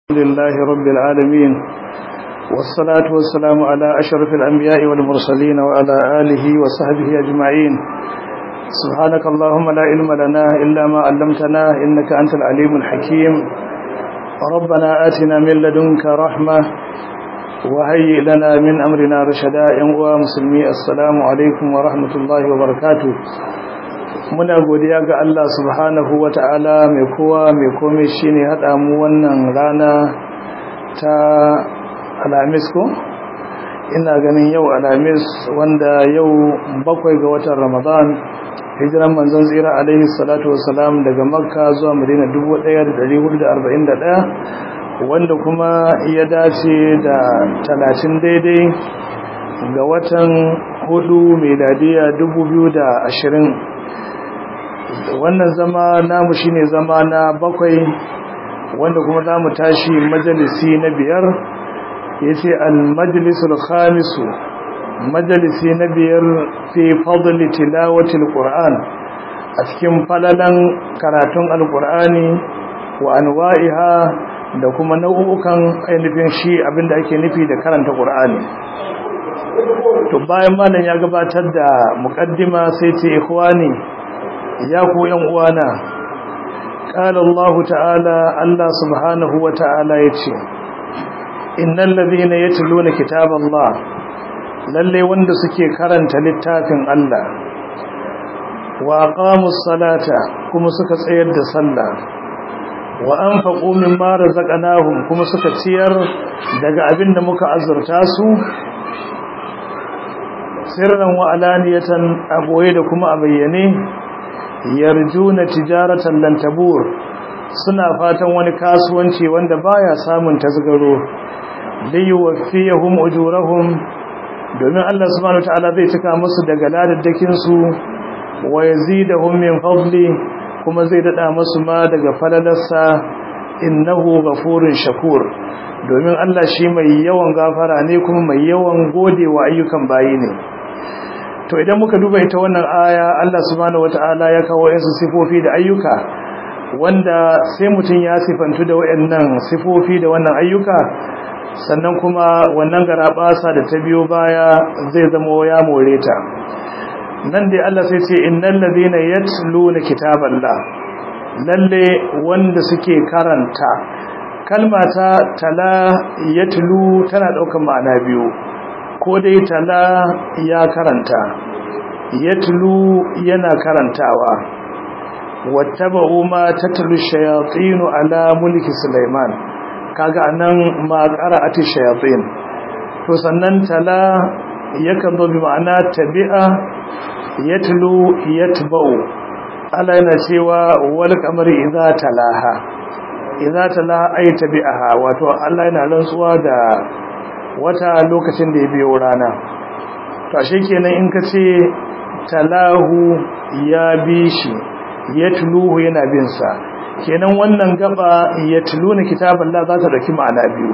لله رب العالمين والصلاة والسلام على أشرف الأنبياء والمرسلين وعلى آله وصحبه أجمعين سبحانك اللهم لا علم لنا إلا ما علمتنا إنك أنت العليم الحكيم ربنا آتنا من لدنك رحمة وهيئ لنا من أمرنا رشدا ينقوى مسلمي السلام عليكم ورحمة الله وبركاته muna godiya ga Allah subhanahu wa ta'ala mai kowa mai komai shi ne haɗa mu wannan rana ta alamis ko? ina ganin yau alamis wanda yau bakwai ga watan ramadan hijiran manzon tsira alaihi salatu wasalam daga makka zuwa madina 1441 wanda kuma ya dace da talatin daidai ga watan hudu meladiya 2020 wannan zama namu shine zama na bakwai wanda kuma za mu tashi majalisi na biyar ya ce al-majalisul khamisu majalisi na biyar fi fadli tilawatil qur'an a cikin falalan karatun alqur'ani wa anwa'iha da kuma nau'ukan ainihin shi abinda ake nufi da karanta qur'ani to bayan malam ya gabatar da muqaddima sai ce ikhwani ya ku yan uwana qala Allah ta'ala Allah subhanahu wa ta'ala yace innal ladhina yatluna kitaballah lalle wanda suke karanta littafin Allah wa aqamus salata kuma suka tsayar da sallah wa anfaqu mimma razaqnahum kuma suka ciyar daga abinda muka azurta su sirran wa alaniyatan aboye da kuma a bayyane yarjuna tijaratan lan tabur suna fatan wani kasuwanci wanda baya samun tasgaro liyuwaffiyahum ujurahum domin Allah subhanahu wataala zai cika musu daga ladaddakin su wa yazidahum min fadli kuma zai dada musu ma daga falalarsa innahu ghafurun shakur domin Allah shi mai yawan gafara ne kuma mai yawan godewa ayyukan bayi ne to idan muka duba ita wannan aya Allah subhanahu wataala ya kawo yansu sifofi da ayyuka wanda sai mutum ya sifantu da wayannan sifofi da wannan ayyuka sannan kuma wannan garabasa da ta biyo baya zai zama ya more ta nan dai Allah sai ce innal ladina yatluna kitaballah lalle wanda suke karanta kalma ta tala yatlu tana daukar ma'ana biyu ko dai tala ya karanta yatlu yana karantawa wattaba'u ma tatlu shayatin ala mulki sulaiman kaga anan ma qara'ati shayatin to sannan tala yakan zo bi ma'ana tabi'a yatlu yatba'u Allah yana cewa wal qamari idza talaha idza talaha ay tabi'aha wato Allah yana rantsuwa da wata lokacin da ya biyo rana to ashe kenan in ka ce talahu ya bi shi yatluhu yana bin sa kenan wannan gaba yatluna kitaballah za ta dauki ma'ana biyu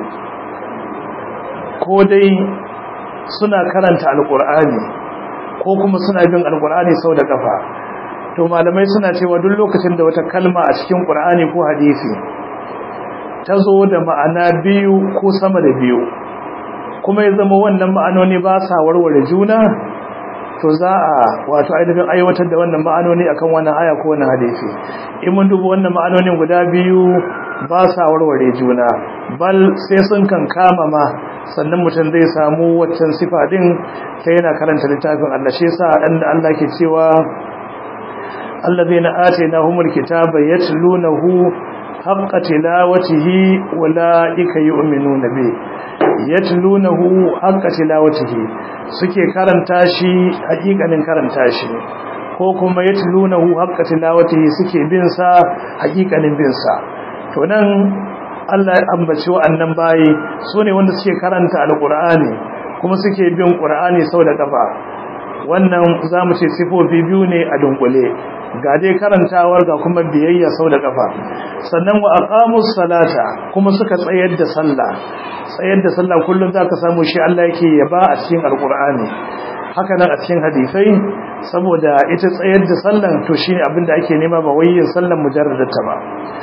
ko dai suna karanta alqur'ani ko kuma suna bin alqur'ani sau da kafa to malamai suna cewa duk lokacin da wata kalma a cikin qur'ani ko hadisi ta zo da ma'ana biyu ko sama da biyu kuma ya zama wannan ma'anoni ba sa warware juna to za a wato ainihin aiwatar da wannan ma'anoni akan wannan aya ko wannan hadisi in mun duba wannan ma'anonin guda biyu ba sa warware juna bal sai sun kan kama ma sannan mutum zai samu waccan sifa din sai yana karanta littafin Allah shi yasa dan da Allah ke cewa allazina atainahumul kitaba yatlunahu haqqa tilawatihi ulaika yu'minuna bihi yatlunahu haqqa tilawatihi suke karanta shi hakikanin karanta shi ko kuma yatlunahu haqqa tilawatihi suke bin sa hakikanin bin sa to nan Allah ya ambaci wa'annan bayi sune wanda suke karanta alqur'ani kuma suke bin qur'ani sau da kafa wannan zamu ce sifofi biyu ne a dunkule ga dai karantawar ga kuma biyayya sau da kafa sannan wa aqamus salata kuma suka tsayar da sallah tsayar da sallah kullum zaka samu shi Allah yake yaba a cikin alqur'ani haka nan a cikin hadisai saboda ita tsayar da sallan to shine abin da ake nema ba wai yin sallan mujarradata ba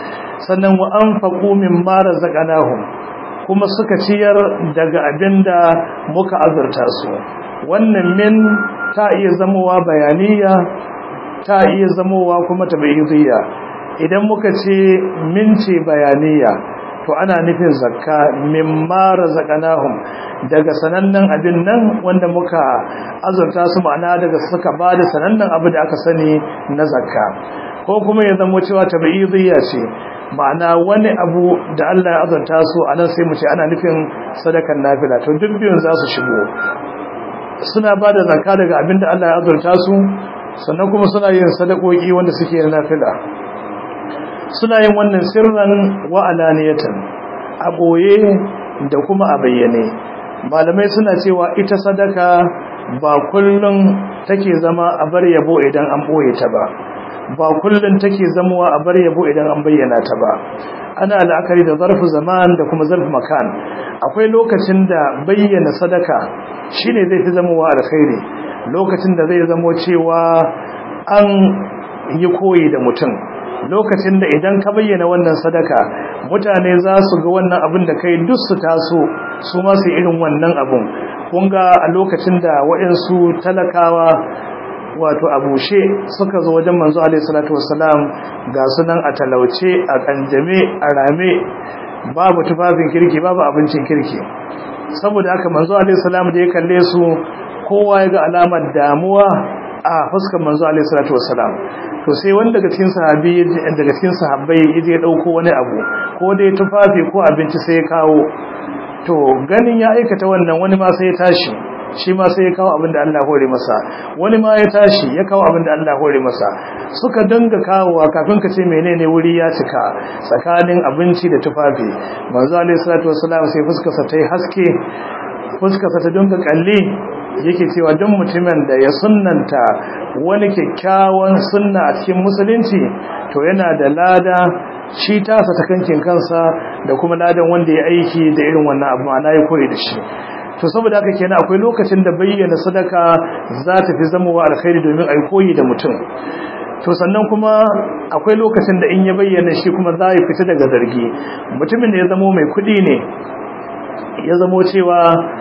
sannan wa anfaqu mimma razaqnahum kuma suka ciyar daga abinda muka azurta su wannan min ta iya zamowa bayaniya ta iya zamowa kuma tabayyidiyya idan muka ce min ce bayaniya to ana nufin zakka mimma razaqnahum daga sanannen abin nan wanda muka azurta su ma'ana daga suka bada sanannen abu da aka sani na zakka ko kuma ya zama cewa tabi'idiyya ce ma'ana wani abu da Allah ya azurta su anan sai mu ce ana nufin sadakan nafila to duk biyun za su shigo suna bada zakka daga abin da Allah ya azurta su sannan kuma suna yin sadakoki wanda suke na nafila suna yin wannan sirran wa alaniyatan a boye da kuma a bayyane malamai suna cewa ita sadaka ba kullum take zama a bar yabo idan an boye ta ba ba kullum take zamuwa a bar yabo idan an bayyana ta ba ana la'akari da zarfu zaman da kuma zarfu makan akwai lokacin da bayyana sadaka shine zai fi zamowa alkhairi lokacin da zai zamo cewa an yi koyi da mutum lokacin da idan ka bayyana wannan sadaka mutane za su ga wannan abin da kai duk su taso su ma su irin wannan abin kun ga a lokacin da waɗansu talakawa wato abushe suka zo wajen manzo alaihi salatu wassalam ga sunan a talauce a kanjame a rame babu tufafin kirki babu abincin kirki saboda haka manzo alaihi salam da ya kalle su kowa ya ga alamar damuwa a fuskar manzo alaihi salatu wassalam to sai wanda daga cikin sahabi daga cikin sahabbai yaje ya dauko wani abu ko dai tufafi ko abinci sai ya kawo to ganin ya aikata wannan wani ma sai ya tashi shi ma sai ya kawo abin da Allah hore masa wani ma ya tashi ya kawo abin da Allah hore masa suka danga kawowa kafin ka ce menene wuri ya cika tsakanin abinci da tufafi manzo alaihi salatu wassalam sai fuskarsa ta yi haske fuskarsa ta dinga kalle yake cewa duk mutumin da ya sunnanta wani kyakkyawan sunna a cikin musulunci to yana da lada shi tasa ta kankin kansa da kuma ladan wanda ya aiki da irin wannan abu ma'ana ya koyi da shi to saboda haka kenan akwai lokacin da bayyana sadaka za ta fi zamowa alkhairi domin ai koyi da mutum to sannan kuma akwai lokacin da in ya bayyana shi kuma za ya fita daga zargi mutumin da ya zamo mai kuɗi ne ya zamo cewa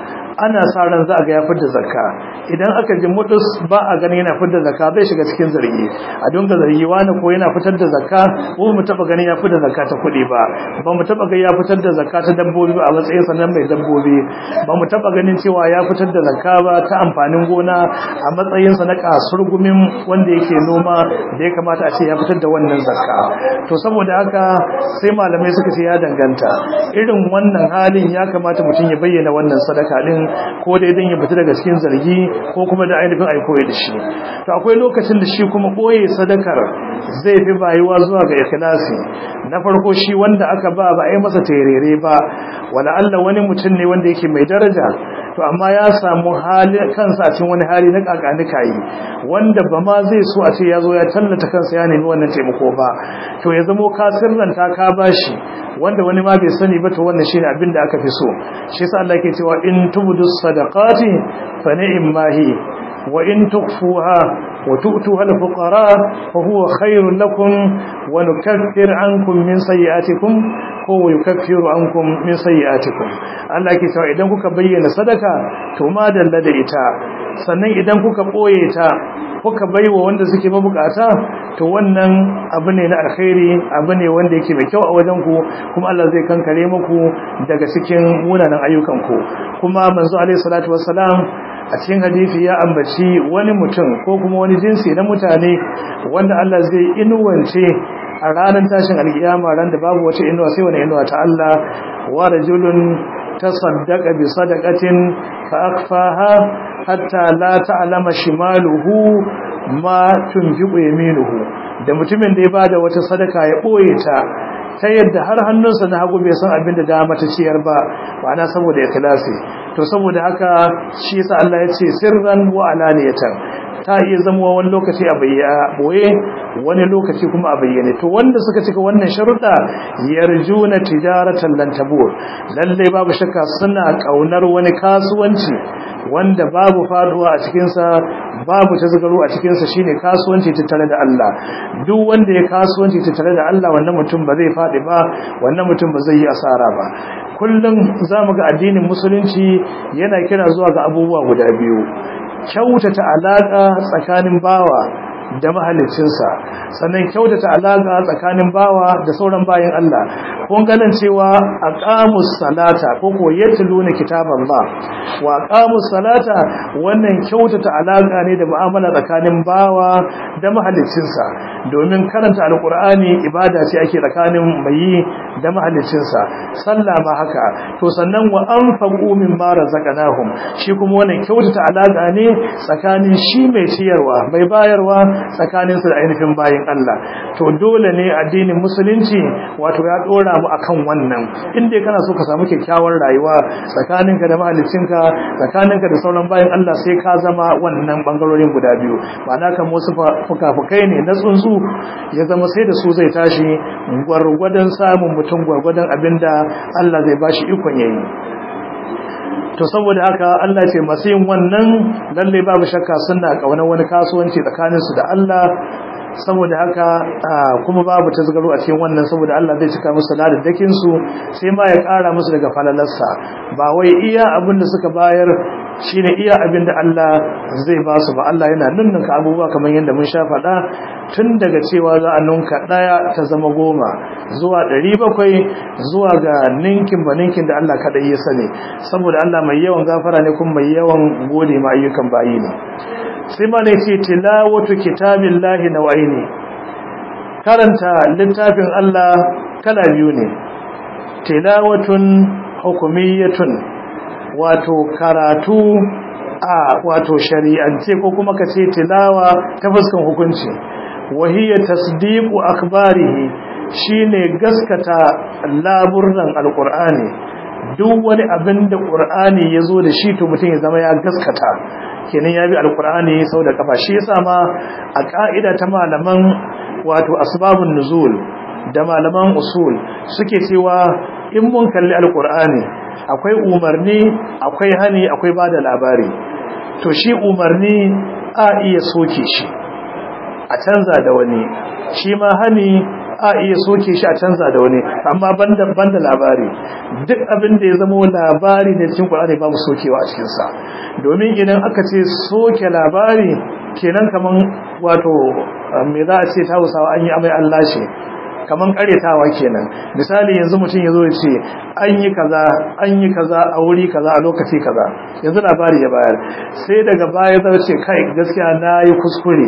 ana sa ran za a ga ya fidda zakka idan aka ji mudus ba a gani yana fidda zakka zai shiga cikin zargi a dunga zargi wani ko yana fitar da zakka ko mu taba ganin ya fidda zakka ta kuɗi ba ba mu taba ga ya fitar da zakka ta dabbobi ba a matsayin sanan mai dabbobi ba mu taba ganin cewa ya fitar da zakka ba ta amfanin gona a matsayin sa na kasurgumin wanda yake noma da ya kamata a ce ya fitar da wannan zakka to saboda haka sai malamai suka ce ya danganta irin wannan halin ya kamata mutum ya bayyana wannan sadaka din ko dai dan ya fita daga cikin zargi ko kuma da ainihin ai koyi da shi to akwai lokacin da shi kuma koyi sadakar zai fi bayuwa zuwa ga ikhlasi na farko shi wanda aka ba ba ai masa terere ba wala Allah wani mutum ne wanda yake mai daraja to amma ya samu hali kansa a cikin wani hali na kakanika yi wanda ba ma zai so a ce ya zo ya tallata kansa ya nemi wannan taimako ba to ya zamo ka sirranta ka bashi wanda wani ma bai sani ba to wannan shine abin da aka fi so shi yasa Allah yake cewa in tubdu sadaqati fa ni'ma hi wa in tukhfuha wa tu'tuha al-fuqara fa huwa khairun lakum wa nukaffir ankum min sayyi'atikum ko wa yukaffiru ankum min sayyi'atikum Allah yake cewa idan kuka bayyana sadaka to ma dalla da ita sannan idan kuka boye ta kuka baiwa wanda suke mabukata to wannan abu ne na alkhairi abu ne wanda yake mai kyau a wajen ku kuma Allah zai kankare muku daga cikin munanan ayyukan ku kuma manzo alaihi salatu wassalam a cikin hadisi ya ambaci wani mutum ko kuma wani jinsi na mutane wanda Allah zai inuwance a ranar tashin alkiyama ran da babu wata inuwa sai wani inuwa ta Allah wa rajulun tasaddaqa bi sadaqatin fa akfaha hatta la ta'lama shimaluhu ma tunfiqu yaminuhu da mutumin da ya bada wata sadaka ya boye ta ta yadda har hannunsa na hagu bai san abin da dama ta ciyar ba ma'ana saboda ikhlasi to saboda haka shi yasa Allah ya ce sirran wa alaniyatan ta iya zama wani lokaci a boye wani lokaci kuma a bayyane to wanda suka cika wannan sharuɗa yarjuna tijaratan lan tabur lalle babu shakka suna kaunar wani kasuwanci wanda babu faduwa a cikin sa babu tazgaro a cikin sa shine kasuwanci tattare da Allah duk wanda ya kasuwanci tattare da Allah wannan mutum ba zai fadi ba wannan mutum ba zai yi asara ba kullum zamu ga addinin musulunci yana kira zuwa ga abubuwa guda biyu kyautata alaka tsakanin bawa da mahalicinsa sannan kyautata alaka tsakanin bawa da sauran bayan Allah kun ganin cewa aqamus salata ko ko yatluna kitaballah wa aqamus salata wannan kyautata alaka ne da mu'amala tsakanin bawa da mahalicinsa domin karanta alqur'ani ibada ce ake tsakanin mai da mahalicinsa sallah ma haka to sannan wa anfaqu mimma razaqnahum shi kuma wannan kyautata alaka ne tsakanin shi mai ciyarwa mai bayarwa tsakaninsu da ainihin bayin Allah to dole ne addinin musulunci wato ya dora mu akan wannan inda kana so ka samu kyakkyawar rayuwa tsakaninka da mahaliccinka tsakaninka da sauran bayin Allah sai ka zama wannan bangarorin guda biyu ma'ana kan wasu fukafukai ne na tsuntsu ya zama sai da su zai tashi gwargwadon samun mutum gwargwadon abinda Allah zai bashi ikon yayi to saboda haka Allah ce masu yin wannan lalle babu shakka suna kauna wani kasuwanci tsakaninsu da Allah saboda haka kuma babu tasgaro a cikin wannan saboda Allah zai cika musu ladadakin su sai ma ya kara musu daga falalarsa ba wai iya abin da suka bayar shine iya abin da Allah zai ba su ba Allah yana nunnunka abubuwa kamar yadda mun sha faɗa tun daga cewa za a nunka ɗaya ta zama goma zuwa ɗari bakwai zuwa ga ninkin ba ninkin da Allah kaɗai ya sani saboda Allah mai yawan gafara ne kuma mai yawan gode ma ayyukan bayi ne sai ma ne ce tilawatu kitabillahi nawaini karanta littafin Allah kala biyu ne tilawatun hukumiyatun wato karatu a wato shari'ance ko kuma ka ce tilawa ta fuskan hukunci wahiyya tasdiqu akbarihi shine gaskata laburran alqur'ani duk wani abin da qur'ani yazo da shi to mutum ya zama ya gaskata kenan ya bi alqur'ani sau da kafa shi yasa ma a ka'ida ta malaman wato asbabun nuzul da malaman usul suke cewa in mun kalli alqur'ani akwai umarni akwai hani akwai bada labari to shi umarni a iya soke shi a canza da wani shi ma hani a iya soke shi a canza da wani amma banda banda labari duk abin da ya zama labari da cikin Qur'ani babu sokewa a cikin sa domin idan aka ce soke labari kenan kaman wato me za a ce ta Hausawa an yi amai Allah shi kaman karetawa kenan misali yanzu mutum yazo ya ce an yi kaza an yi kaza a wuri kaza a lokaci kaza yanzu labari ya bayar sai daga baya zai ce kai gaskiya na yi kuskure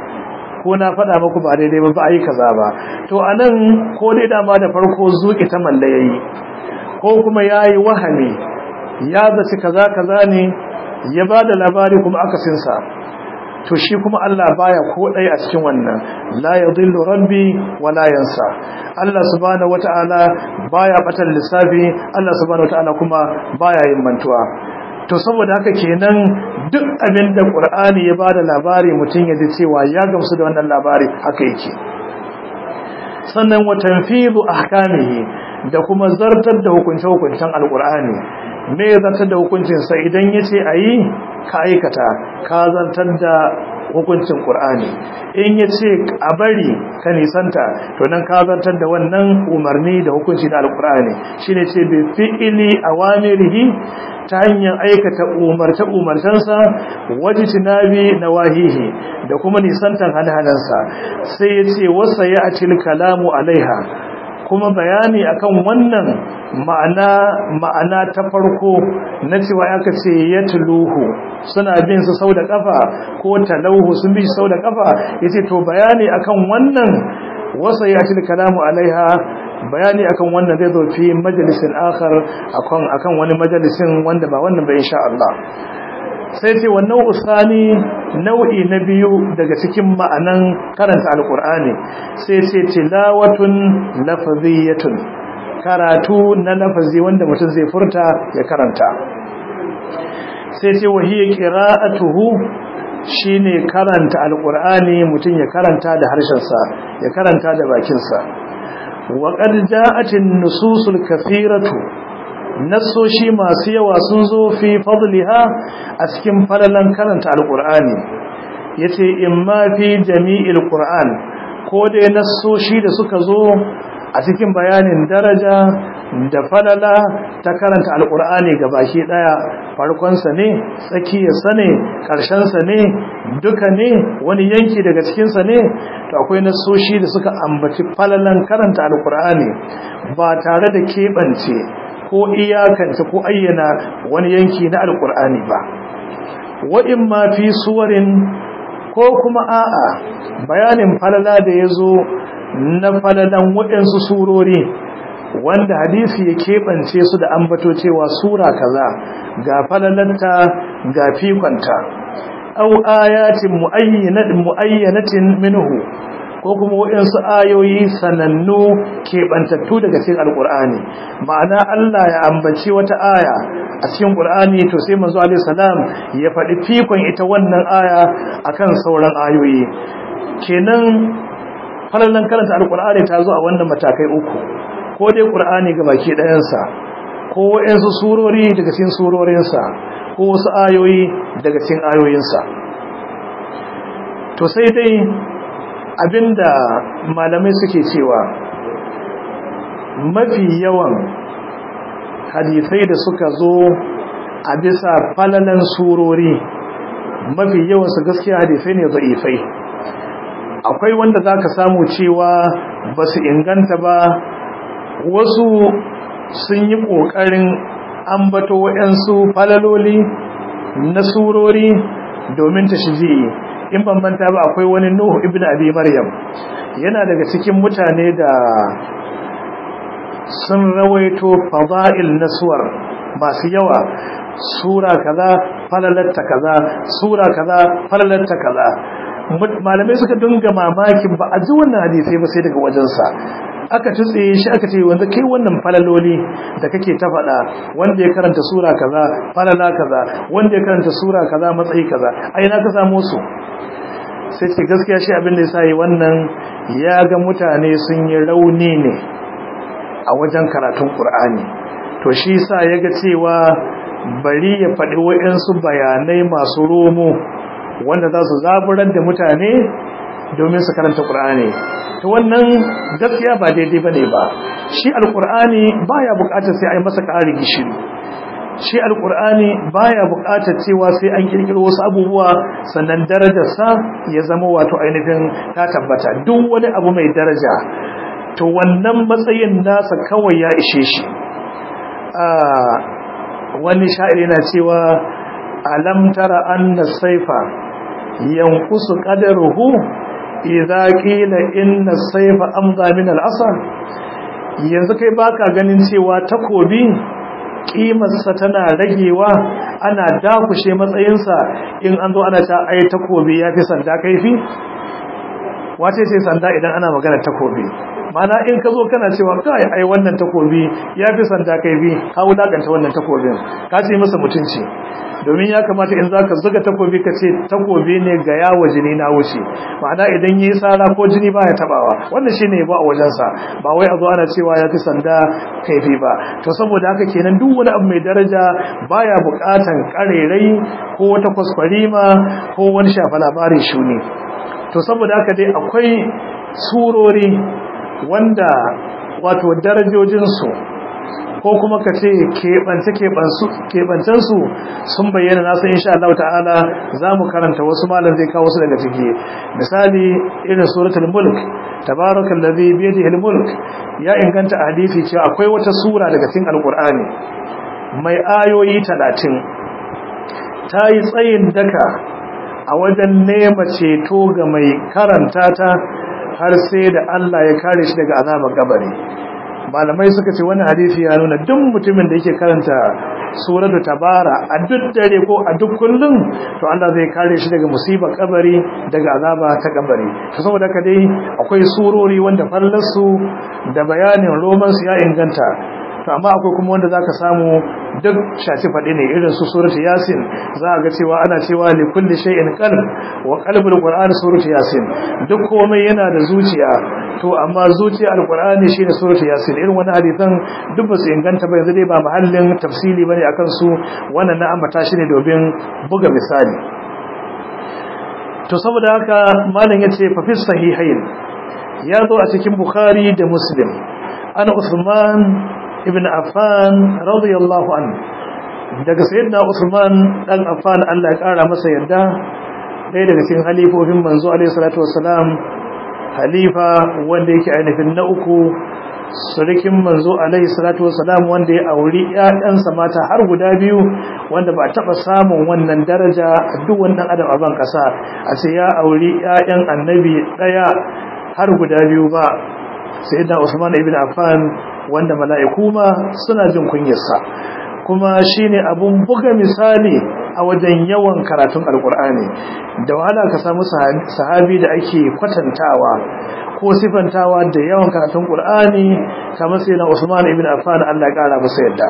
ko na faɗa muku ba daidai ba ba a yi kaza ba to a nan ko dai dama da farko zuƙi ta malla ya yi ko kuma ya yi wahami ya zaci kaza kaza ne ya ba da labari kuma akasinsa to shi kuma Allah baya ko ɗaya a cikin wannan la yadhillu rabbi wa la yansa Allah subhanahu wata'ala baya batar lissafi Allah subhanahu wata'ala kuma baya yin mantuwa to saboda haka kenan duk abin da Qur'ani ya bada labari mutum ya ji cewa ya gamsu da wannan labari haka yake sannan wa tanfidu ahkamihi da kuma zartar da hukunce-hukuncen alqur'ani me zartar da hukuncin sa idan yace ayi ka aikata ka zartar da hukuncin Qur'ani in yace a bari ka nisanta to nan ka zartar da wannan umarni da hukunci da alqur'ani shine ce bi fi'li awamirihi ta hanyar aikata umarta umartansa wajtinabi nawahihi da kuma nisantan hanahanansa sai yace wasa ya atil kalamu alaiha kuma bayani akan wannan ma'ana ma'ana ta farko na cewa aka ce yatluhu suna bin su sau da kafa ko talauhu sun bi sau da kafa yace to bayani akan wannan wasa ya ci kalamu alaiha bayani akan wannan zai zo fi majalisin akhar akan akan wani majalisin wanda ba wannan ba insha Allah sai ce wannan usani nau'i na biyu daga cikin ma'anan karanta alqur'ani sai ce tilawatun lafziyatun karatu na lafazi wanda mutum zai furta ya karanta sai ce wahiyar qira'atuhu shine karanta alqur'ani mutum ya karanta da harshensa ya karanta da bakinsa wa qad ja'atin nususul kathiratu nassoshi masu yawa sun zo fi fadliha a cikin falalan karanta alqur'ani yace imma fi jami'il qur'an ko dai nassoshi da suka zo a cikin bayanin daraja da falala ta karanta alkur'ani baki daya farkonsa ne tsakiyarsa ne ƙarshensa ne duka ne wani yanki daga cikinsa ne to akwai nasoshi da suka ambaci falalan karanta alkur'ani ba tare da keɓance ko iyakance ko ayyana wani yanki na alkur'ani ba wa'in ma fi suwarin ko kuma a'a bayanin falala da ya zo na falalan waɗansu surori wanda hadisi ya keɓance su da ambato cewa sura kaza ga falalanta ga fikonta au ayatin muayyanatin minhu ko kuma waɗansu ayoyi sanannu keɓantattu daga cikin alƙur'ani ma'ana Allah ya ambaci wata aya a cikin ƙur'ani to sai manzo alaihi salam ya faɗi fikon ita wannan aya akan sauran ayoyi kenan falalan karanta alƙur'ani ta zo a wannan matakai uku ko dai ƙur'ani ga baki ɗayansa ko waɗansu surori daga cikin surorinsa ko wasu ayoyi daga cikin ayoyinsa to sai dai abinda malamai suke cewa mafi yawan hadisai da suka zo a bisa falalan surori mafi yawansu gaskiya hadisai ne za'ifai akwai wanda za ka samu cewa ba su inganta ba wasu sun yi ƙoƙarin ambato waɗansu falaloli na surori domin ta shiji in bambanta ba akwai wani nuhu ibn abi maryam yana daga cikin mutane da sun rawaito fada'il na suwar masu yawa sura kaza falalatta kaza sura kaza falalatta kaza malamai suka dinga mamakin ba a ji wannan hadisai ba sai daga wajensa aka tutse shi aka ce wanda kai wannan falaloli da kake ta faɗa wanda ya karanta sura kaza falala kaza wanda ya karanta sura kaza matsayi kaza ai na ka samu su sai ce gaskiya shi abin da ya sai wannan ya ga mutane sun yi rauni ne a wajen karatun Qur'ani to shi sa ya ga cewa bari ya faɗi waɗansu bayanai masu romo wanda za su zaburar da mutane domin su karanta Qur'ani to wannan gaskiya ba daidai bane ba shi alqur'ani baya buƙatar sai ai masa ƙari gishiri shi alqur'ani baya buƙatar cewa sai an kirkiro wasu abubuwa sannan darajarsa ya zama wato ainihin ta tabbata duk wani abu mai daraja to wannan matsayin nasa kawai ya ishe shi wani sha'ir yana cewa alam tara anna saifa yanqusu qadaruhu idza qila inna sayfa amza min al-asa yanzu kai baka ganin cewa takobi kimarsa tana ragewa ana dakushe matsayinsa in an zo ana ta ai takobi yafi sanda kaifi wace ce sanda idan ana magana takobi mana in ka zo kana cewa kai ai wannan takobi yafi sanda kaifi ka wulakanta wannan takobin ka ce masa mutunci domin ya kamata in zaka zuga takobi ka ce takobi ne ga yawo jini na wuce ma'ana idan yayi sara ko jini baya tabawa wannan shine ba a wajen sa ba wai a zo ana cewa ya fi sanda kaifi ba to saboda haka kenan duk wani abu mai daraja baya bukatan karerai ko wata kwaskwarima ko wani shafa labarin shuni to saboda haka dai akwai surori wanda wato darajojinsu ko kuma ka ce keɓance-keɓancensu sun bayyana nasu insha Allah ta'ala za mu karanta wasu malam zai kawo su daga ciki misali irin suratul mulk tabarakal ladhi bi yadihi mulk ya inganta a hadisi cewa akwai wata sura daga cikin alqur'ani mai ayoyi 30 ta yi tsayin daka a wajen nema ceto ga mai karanta ta har sai da Allah ya kare shi daga azabar kabari malamai suka ce wannan hadisi ya nuna duk mutumin da yake karanta suratu tabara a duk dare ko a duk kullum to Allah zai kare shi daga musibar kabari daga azaba ta kabari to saboda haka dai akwai surori wanda fallarsu da bayanin roman su ya inganta to amma akwai kuma wanda zaka samu duk shaci faɗi ne irin su suratu yasin za ga cewa ana cewa li kulli shay'in qalb wa qalbul qur'an suratu yasin duk komai yana da zuciya to amma zuciya alqur'ani shine suratu yasin irin wani hadisan duk ba su inganta ba yanzu dai ba mahallin tafsili bane akan su wannan na ambata shi ne domin buga misali to saboda haka malam yace fa fi sahihain ya zo a cikin bukhari da muslim an usman ibn affan radiyallahu anhu daga sayyidina usman dan affan Allah ya kara masa yarda ɗaya daga cikin halifofin manzo alaihi salatu wassalam halifa wanda yake ainihin na uku surikin manzo alaihi salatu wassalam wanda ya auri ƴaƴansa mata har guda biyu wanda ba taɓa samun wannan daraja a duk wannan adam a ban ƙasa a ce ya auri ƴaƴan annabi ɗaya har guda biyu ba sayyidina usman ibn affan wanda mala'iku ma suna jin kunyarsa kuma shine abun buga misali a wajen yawan karatun alkur'ani da wahala ka samu sahabi da ake kwatantawa ko sifantawa da yawan karatun qur'ani kamar sayyidina usman ibn affan Allah ya kara masa yadda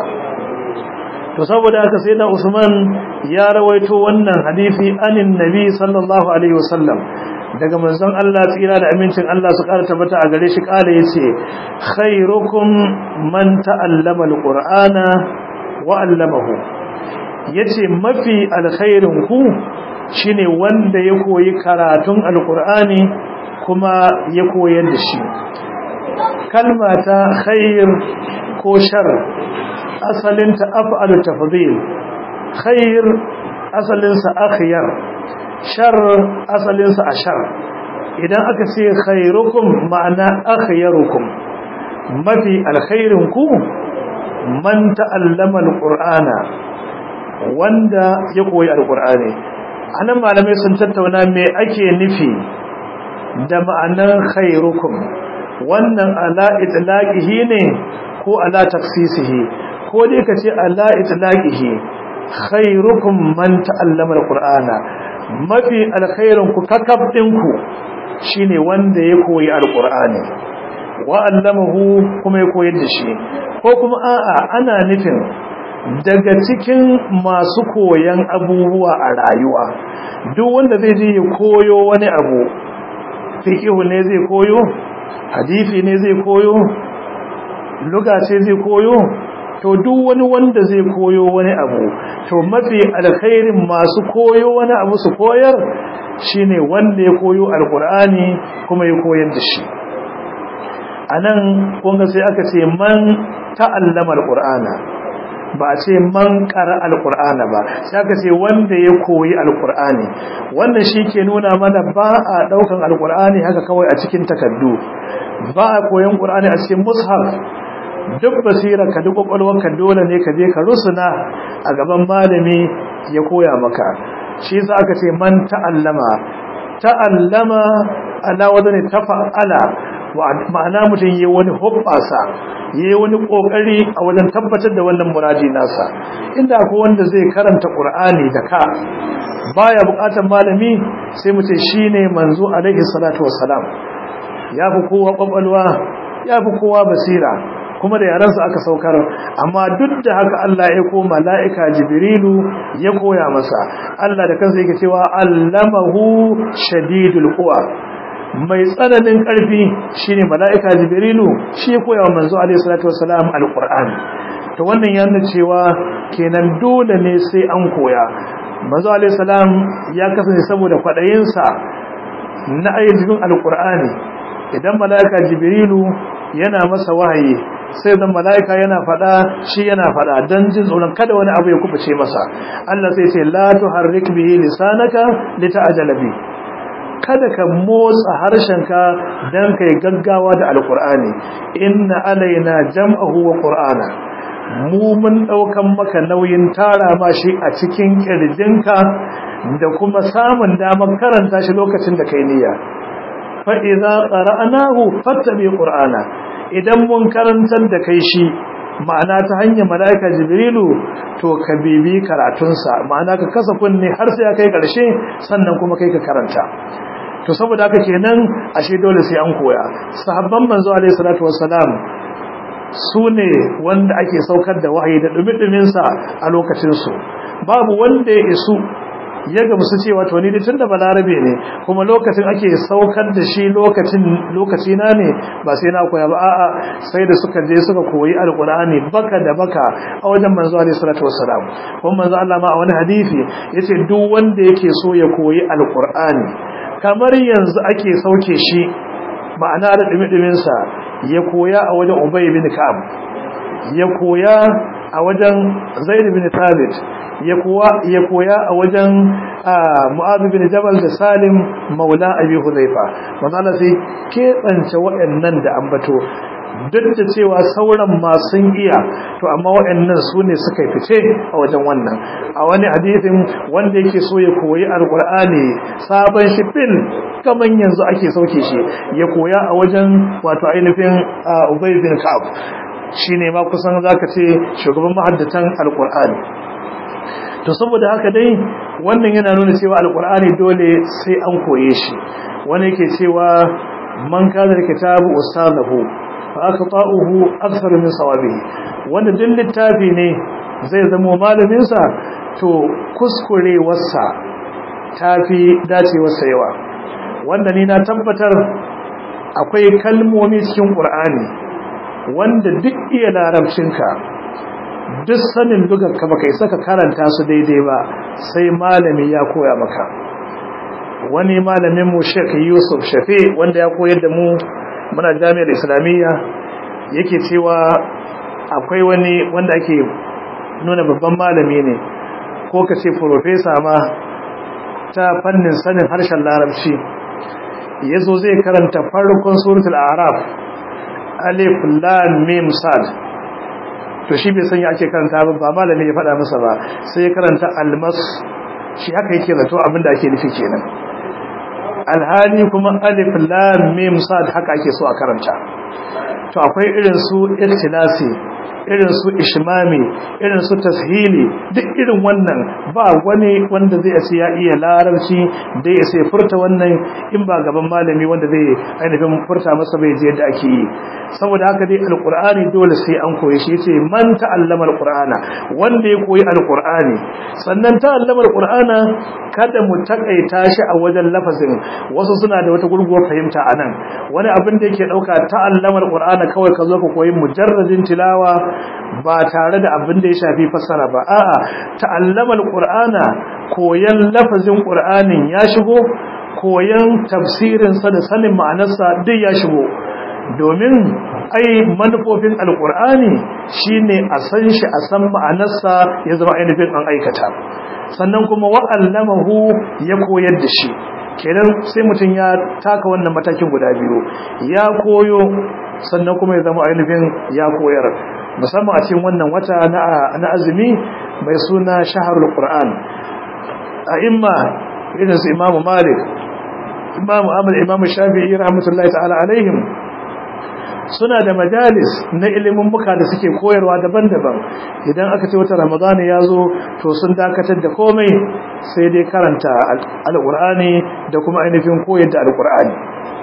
to saboda haka sayyidina usman ya rawaito wannan hadisi anin nabi sallallahu alaihi wasallam daga manzon Allah tsira da amincin Allah su ƙara tabbata a gare shi ƙala yace khairukum man ta'allama alqur'ana wa 'allamahu yace mafi alkhairin ku shine wanda ya koyi karatun alqur'ani kuma ya koyar da shi kalma ta khair ko shar asalin ta af'alu tafdhil khair asalin sa akhyar shar asalinsa a shar idan aka ce khairukum ma'ana akhyarukum mafi alkhairinku man ta'allama alqur'ana wanda ya koyi alqur'ani anan malamai sun tattauna me ake nufi da ma'anar khairukum wannan ala itlaqihi ne ko ala taksisihi ko dai kace ala itlaqihi khairukum man ta'allama alqur'ana mafi alkhairin ku kakab ɗinku shine wanda ya koyi alqur'ani wa allamahu kuma ya koyar da shi ko kuma a'a ana nufin daga cikin masu koyan abubuwa a rayuwa duk wanda zai je ya koyo wani abu fiqhu ne zai koyo hadisi ne zai koyo lugha ce zai koyo to duk wani wanda zai koyo wani abu to mafi alkhairin masu koyo wani abu su koyar shine wanda ya koyo alkur'ani kuma ya koyar da shi anan kunga sai aka ce man ta'allama alqur'ana ba a ce man qara alqur'ana ba sai aka ce wanda ya koyi alqur'ani wannan shi ke nuna mana ba a daukan alqur'ani haka kawai a cikin takaddu ba a koyon qur'ani a cikin mushaf duk basira ka duk ka dole ne ka je ka rusuna a gaban malami ya koya maka shi yasa aka ce man ta'allama ta'allama ala wadani tafa'ala ma'ana mutum yayi wani hobbasa yayi wani kokari a wajen tabbatar da wannan muradi nasa inda akwai wanda zai karanta qur'ani da ka baya bukatar malami sai mu ce shine manzo alaihi salatu wassalam yafi kowa kwakwalwa yafi kowa basira kuma da yaransu aka saukar amma duk da haka Allah ya ko mala'ika jibrilu ya koya masa Allah da kansa yake cewa allamahu shadidul quwa mai tsananin ƙarfi shine mala'ika jibrilu shi ya koya wa manzo alaihi salatu wassalam alqur'ani to wannan ya nuna cewa kenan dole ne sai an koya manzo alaihi salam ya kasance saboda kwadayinsa na ayyukan alqur'ani idan mala'ika jibrilu yana masa wahayi sai dan mala'ika yana fada shi yana fada dan jin tsoron kada wani abu ya kubuce masa Allah sai ce la tuharrik bihi lisanaka lita'jala bi kada ka motsa harshenka dan kai gaggawa da alqur'ani inna alaina jam'ahu wa qur'ana mu mun daukan maka nauyin tara ma shi a cikin kirjinka da kuma samun damar karanta shi lokacin da kai niyya fa idza qara'nahu fattabi qur'ana idan mun karantar da kai shi ma'ana ta hanyar mala'ika jibrilu to ka bibi karatunsa ma'ana ka kasa kunne har sai kai karshe sannan kuma kai ka karanta to saboda haka kenan ashe dole sai an koya sahabban manzo alaihi salatu wassalam su ne wanda ake saukar da wahayi da dumi-duminsa a lokacinsu babu wanda ya isu ya gamsu cewa to ni da tunda balarabe ne kuma lokacin ake saukar da shi lokacin lokaci na ne ba sai na koya ba a'a sai da suka je suka koyi alqur'ani baka da baka a wajen manzo alaihi salatu wassalam kuma manzo Allah ma a wani hadisi yace duk wanda yake so ya koyi alqur'ani kamar yanzu ake sauke shi ma'ana da dumi sa ya koya a wajen Ubay bin Ka'ab ya koya a wajen Zaid bin Thabit ya koya a wajen Mu'adh bin Jabal da Salim Maula Abi Hudhaifa manzo Allah sai keɓance waɗannan da ambato duk da cewa sauran ma sun iya to amma waɗannan su ne suka fice a wajen wannan a wani hadisin wanda yake so ya koyi alqur'ani sabon shi fil kaman yanzu ake sauke shi ya koya a wajen wato ainihin Ubay bin Ka'ab shine ma kusan zaka ce shugaban mahaddatan alqur'ani to saboda haka dai wannan yana nuna cewa alqur'ani dole sai an koye shi wani yake cewa man kana kitabu ustadahu fa aqta'uhu akthar min sawabihi wanda din littafi ne zai zama malamin sa to kuskurewarsa tafi dacewarsa yawa wanda ni na tabbatar akwai kalmomi cikin qur'ani wanda duk iya larabcinka duk sanin dugarka baka isa ka karanta su daidai ba sai malami ya koya maka wani malamin mu Sheikh Yusuf Shafi wanda ya koyar da mu muna jami'ar Islamiyya yake cewa akwai wani wanda ake nuna babban malami ne ko ka ce professor ma ta fannin sanin harshen larabci yazo zai karanta farkon suratul a'raf alif lam mim sad to shi bai sanya ake karanta ba ba malami ya faɗa masa ba sai ya karanta almas shi haka yake zato abinda ake nufi kenan alhali kuma alif lam mim sad haka ake so a karanta to akwai irin su ikhtilasi irin su ishmami irin su tashili duk irin wannan ba wani wanda zai ce ya iya larabci da ya sai furta wannan in ba gaban malami wanda zai ainihin furta masa bai je yadda ake yi saboda haka dai alqur'ani dole sai an koyi shi yace man ta'allama alqur'ana wanda ya koyi alqur'ani sannan ta'allama alqur'ana kada mu takaita shi a wajen lafazin wasu suna da wata gurguwar fahimta anan wani abin da yake dauka ta'allama alqur'ana kawai ka zo ka koyi mujarradin tilawa ba tare da abin da ya shafi fassara ba a'a ta'allama alqur'ana koyan lafazin qur'anin ya shigo koyan tafsirin sa da sanin ma'anarsa duk ya shigo domin ai manufofin alqur'ani shine a san shi a san ma'anarsa ya zama ainihin an aikata sannan kuma wa'allamahu ya koyar da shi kenan sai mutum ya taka wannan matakin guda biyu ya koyo sannan kuma ya zama ainihin ya koyar musamman a cikin wannan wata na azumi mai suna shaharul qur'an a imma irin su imamu malik imamu amal imamu shafi'i rahmatullahi ta'ala alaihim suna da majalis na ilimin muka da suke koyarwa daban-daban idan aka ce wata ramadana ya zo to sun dakatar da komai sai dai karanta alƙur'ani da kuma ainihin koyar da alƙur'ani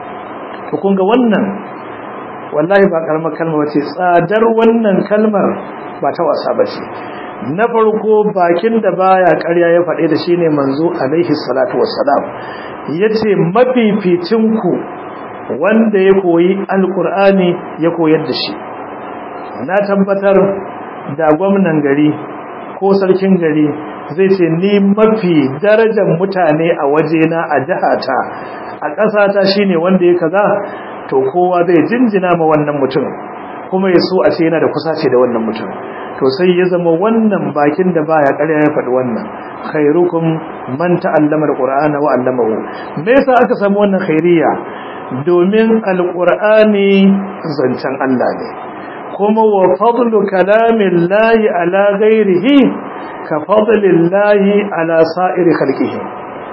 to kun ga wannan wallahi ba karamar kalma ce tsadar wannan kalmar ba ta wasa ba ce na farko bakin da baya ƙarya ya faɗe da shine manzo alaihi salatu wassalam yace mafificin ku wanda ya koyi alkur'ani ya koyar da shi na tabbatar da gwamnan gari ko sarkin gari zai ce ni mafi darajar mutane a wajena a jihata a ƙasata shine wanda ya kaza to kowa zai jinjina ma wannan mutum kuma ya so a ce yana da kusace da wannan mutum to sai ya zama wannan bakin da baya ƙarya ya faɗi wannan khairukum man ta'allama alqur'ana wa 'allamahu me yasa aka samu wannan khairiyya domin alƙur'ani zancen Allah ne kuma wa fadlu kalamin layi ala gairihi ka fadlin layi ala sa'iri halkihi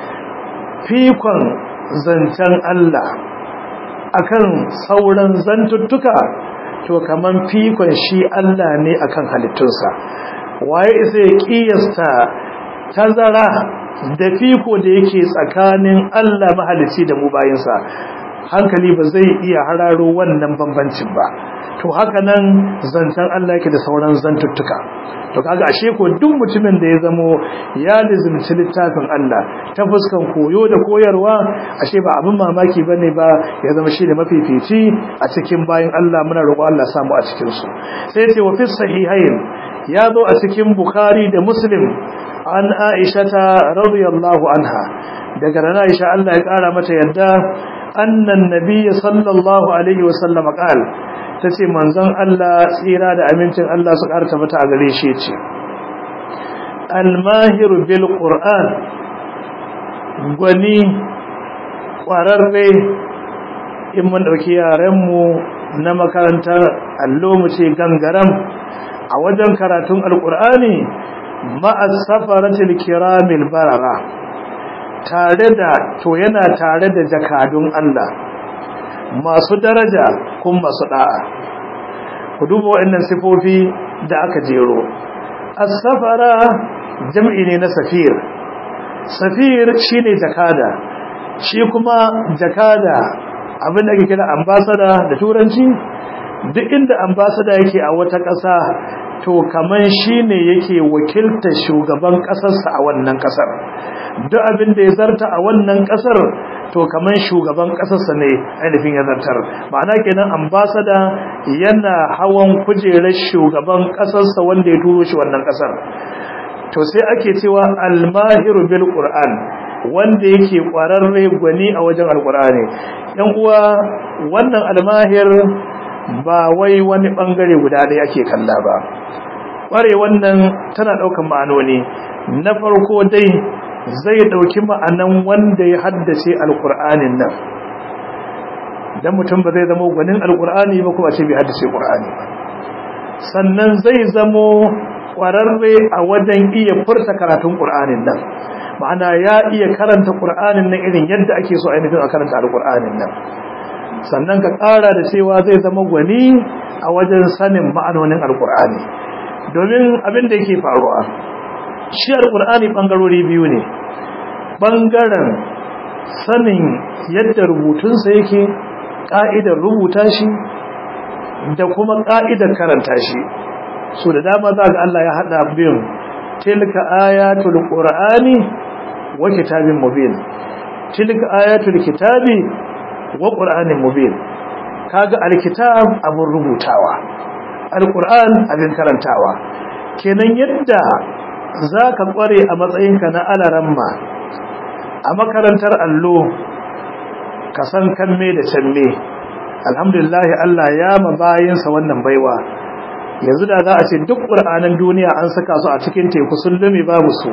fikon zancen Allah akan sauran zantuttuka to kaman fikon shi Allah ne akan halittunsa waye isa ya kiyasta tazara da fiko da yake tsakanin Allah mahalicci da mu bayinsa hankali ba zai iya hararo wannan bambancin ba to haka nan zancen Allah yake da sauran zantuttuka to kaga ashe ko duk mutumin da ya zamo ya lizimci littafin Allah ta fuskan koyo da koyarwa ashe ba abin mamaki bane ba ya zama shi da mafifici a cikin bayin Allah muna roƙo Allah samu a cikin su sai ya ce wa fi sahihain ya zo a cikin Bukhari da Muslim an Aisha ta radiyallahu anha daga rana Aisha Allah ya kara mata yadda annan nabiyyi sallallahu alaihi wasallam qala tace manzon Allah tsira da amincin Allah su karta mata a gare shi ce al-mahir bil qur'an gwani kwararre in mun dauki yaran mu na makarantar allo mu ce gangaram a wajen karatun alqur'ani ma'a safaratil kiramil barara tare da to yana tare da jakadun Allah masu daraja kuma masu da'a ku duba waɗannan sifofi da aka jero as-safara jam'i ne na safir safir shine jakada shi kuma jakada abin da ake kira ambassador da turanci duk inda ambassador yake a wata ƙasa to kaman shine yake wakiltar shugaban ƙasarsa a wannan ƙasar duk abin da ya zarta a wannan ƙasar to kaman shugaban ƙasarsa ne ainihin ya zartar ma'ana kenan ambasada yana hawan kujerar shugaban ƙasarsa wanda ya turo shi wannan ƙasar to sai ake cewa almahiru bil qur'an wanda yake ƙwararre gwani a wajen alqur'ani yan uwa wannan almahir ba wai wani bangare guda ɗaya ake kalla ba ƙware wannan tana ɗaukan ma'anoni na farko dai zai ɗauki ma'anan wanda ya haddace alƙur'anin nan don mutum ba zai zama gwanin alƙur'ani ba kuma ce bai haddace ƙur'ani ba sannan zai zamo ƙwararre a wajen iya furta karatun ƙur'anin nan ma'ana ya iya karanta ƙur'anin nan irin yadda ake so ainihin a karanta alƙur'anin nan sannan ka ƙara da cewa zai zama gwani a wajen sanin ma'anonin alƙur'ani domin abin da yake faruwa shi alƙur'ani ɓangarori biyu ne ɓangaren sanin yadda rubutunsa yake ƙa'idar rubuta shi da kuma ƙa'idar karanta shi so da dama za ga Allah ya haɗa biyun tilka ayatul qur'ani wa kitabin mubin tilka ayatul kitabi wa qur'anin mubin kaga alkitab abun rubutawa alquran abin karantawa kenan yadda zaka kware a matsayinka na alaramma a makarantar allo ka san kanme da canme alhamdulillah Allah ya mabayinsa wannan baiwa yanzu da za a ce duk qur'anan duniya an saka su a cikin teku sun lume babu su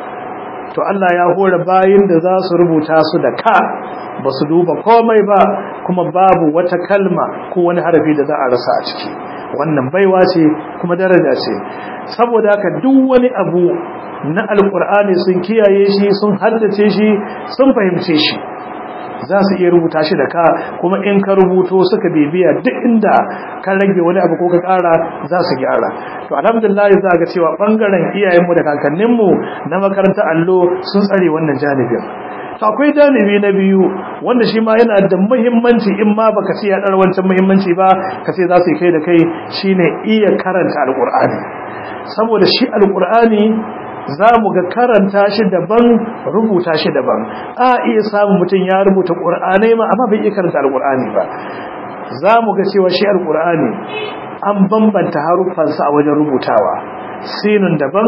to Allah ya hore bayin da za su rubuta su da ka ba su duba komai ba kuma babu wata kalma ko wani harafi da za a rasa a ciki wannan baiwa ce kuma daraja ce saboda haka duk wani abu na alkur'ani sun kiyaye shi sun haddace shi sun fahimce shi za su iya rubuta shi da ka kuma in ka rubuto suka bibiya duk inda ka rage wani abu ko ka kara za su gyara to alhamdulillah za ga cewa bangaren iyayenmu da kakanninmu na makarantar allo sun tsare wannan janibin to akwai janibi na biyu wanda shi ma yana da muhimmanci in ma baka ce ya dar wancan muhimmanci ba ka ce za su yi kai da kai shine iya karanta alqur'ani saboda shi alqur'ani za mu ga karanta shi daban rubuta shi daban a iya samun mutum ya rubuta qur'anai ma amma bai iya karanta alqur'ani ba za mu ga cewa shi alqur'ani an bambanta haruffansa a wajen rubutawa sinun daban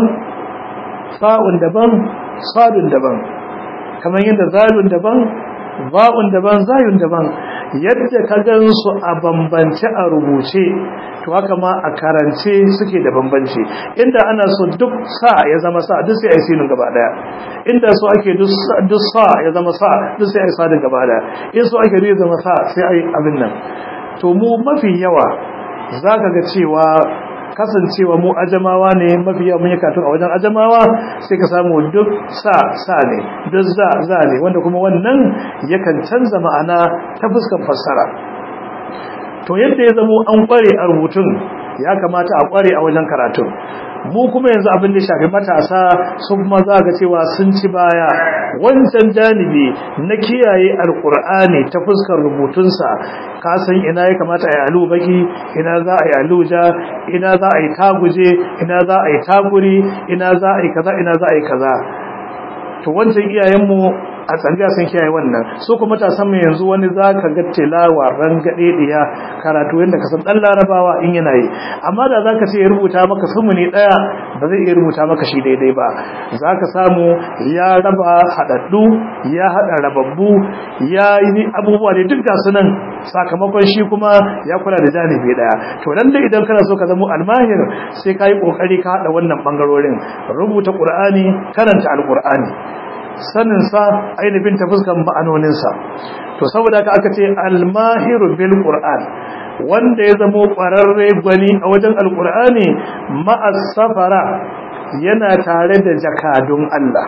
fa'un daban sadun daban kamar yadda zalun daban ba'un daban zayun daban yadda ka gansu a bambance a rubuce to haka ma a karance suke da bambanci inda ana so duk sa ya zama sa duk sai ai sinin gaba daya inda so ake duk sa ya zama sa duk sai ai sadin gaba daya in so ake ya zama sa sai ai abin nan to mu mafi yawa zaka ga cewa kasancewa mu ajamawa ne mafi yawa mun yi katun a wajen ajamawa sai ka samu duk sa sa ne duk za za ne wanda kuma wannan yakan canza ma'ana ta fuskar fassara to yadda ya zamo an kware a rubutun ya kamata a kware a wajen karatu mu kuma yanzu abin da shafi matasa su kuma za ga cewa sun ci baya wancan janibi na kiyaye alkur'ani ta fuskar rubutunsa ka san ina ya kamata a yi alu baki ina za a yi aluja ina za a yi taguje ina za a yi taguri ina za a yi kaza ina za a yi kaza to wancan iyayenmu a tsanga sun kiyaye wannan su kuma matasan mu yanzu wani zaka ga tilawa rangade diya karatu yanda ka san dan larabawa in yana yi amma da zaka ce ya rubuta maka sumuni daya ba zai iya rubuta maka shi daidai ba zaka samu ya raba hadaddu ya hada rababbu ya yi abubuwa da duk ga sunan sakamakon shi kuma ya kula da janibi daya to dan da idan kana so ka zama almahir sai kai kokari ka hada wannan bangarorin rubuta qur'ani karanta alqur'ani saninsa ainihin ta fuskan ma'anoninsa to saboda haka aka ce almahiru bil qur'an wanda ya zamo ƙwararre gwani a wajen alƙur'ani ma'as safara yana tare da jakadun Allah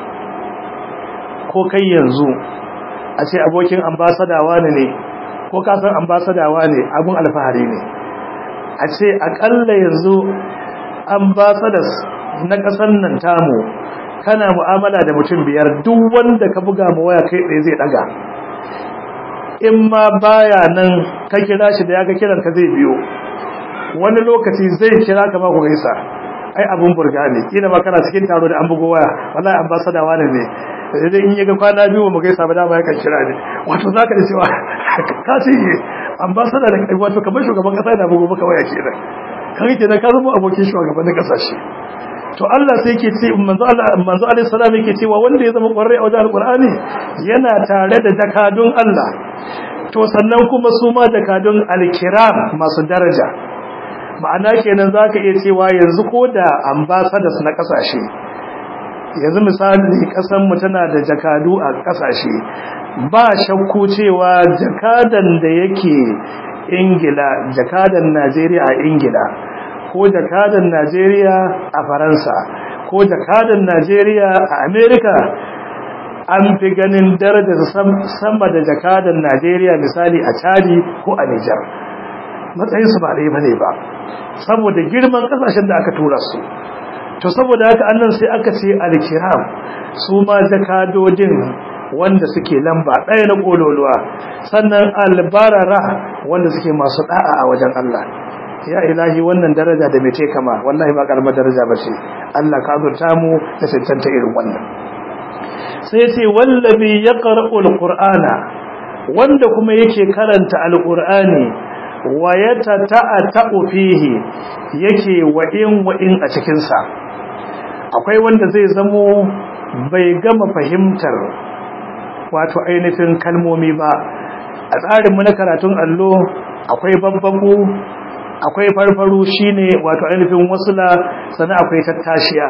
ko kai yanzu a ce abokin ambasadawa ne ne ko kasan ambasadawa ne abun alfahari ne a ce aƙalla yanzu ambasadas na ƙasar nan tamu kana mu'amala da mutum biyar duk wanda ka buga ma waya kai ɗaya zai ɗaga in ma baya nan ka kira shi da ya ga kiran ka zai biyo wani lokaci zai kira ka ma ku gaisa ai abun burga ne kila ma kana cikin taro da an bugo waya wallahi ambassador wani ne idan in yaga kwana biyu mu gaisa ba dama yakan kira ne wato zaka da cewa ka ce ambassador da kai wato kamar shugaban kasa da bugo maka waya kenan kan kenan ka zama abokin shugaban kasashe to Allah sai yake ce manzo Allah manzo alaihi salam yake cewa wanda ya zama kwarre a wajen alqur'ani yana tare da jakadun Allah to sannan kuma su ma jakadun alkiram masu daraja ma'ana kenan zaka iya cewa yanzu ko da ambassadors na kasashe yanzu misali kasan mu tana da jakadu a kasashe ba shakku cewa jakadan da yake Ingila jakadan Najeriya a Ingila ko jakadan Najeriya a Faransa ko jakadan Najeriya a Amerika an fi ganin darajar sama da jakadan Najeriya misali a Chadi ko a Niger matsayin su ba dai bane ba saboda girman kasashen da aka tura su to saboda haka annan sai aka ce al-kiram su ma jakadodin wanda suke lamba ɗaya na kololuwa sannan albarara wanda suke masu da'a a wajen Allah ya ilahi wannan daraja da mece kama wallahi ba karamar daraja ba ce Allah ka azurta mu da cancanta irin wannan sai ce wallabi ya qara'u alqur'ana wanda kuma yake karanta alqur'ani wa yatata'atu fihi yake wa'in wa'in a cikin sa akwai wanda zai zamo bai gama fahimtar wato ainihin kalmomi ba a tsarin mu na karatun allo akwai babbaku akwai farfaru shine wato ainihin wasula sannan akwai tattashiya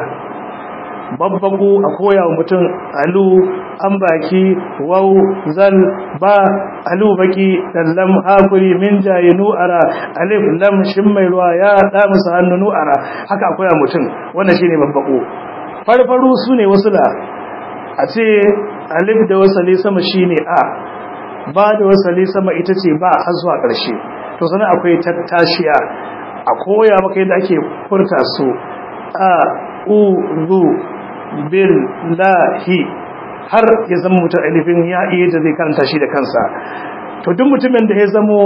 babbaku a koya wa mutum alu an baki wau zal ba alu baki dallam hakuri min jayi nu'ara alif lam shin mai ruwa ya da musu hannu nu'ara haka akwai mutum wannan shine babbaku farfaru sune wasula a ce alif da wasali sama shine a ba da wasali sama ita ce ba har zuwa ƙarshe to sanan akwai tattashiya a koya maka yadda ake furta su a u zu bil lahi har ya zama mutum alifin ya iya da zai karanta shi da kansa to duk mutumin da ya zamo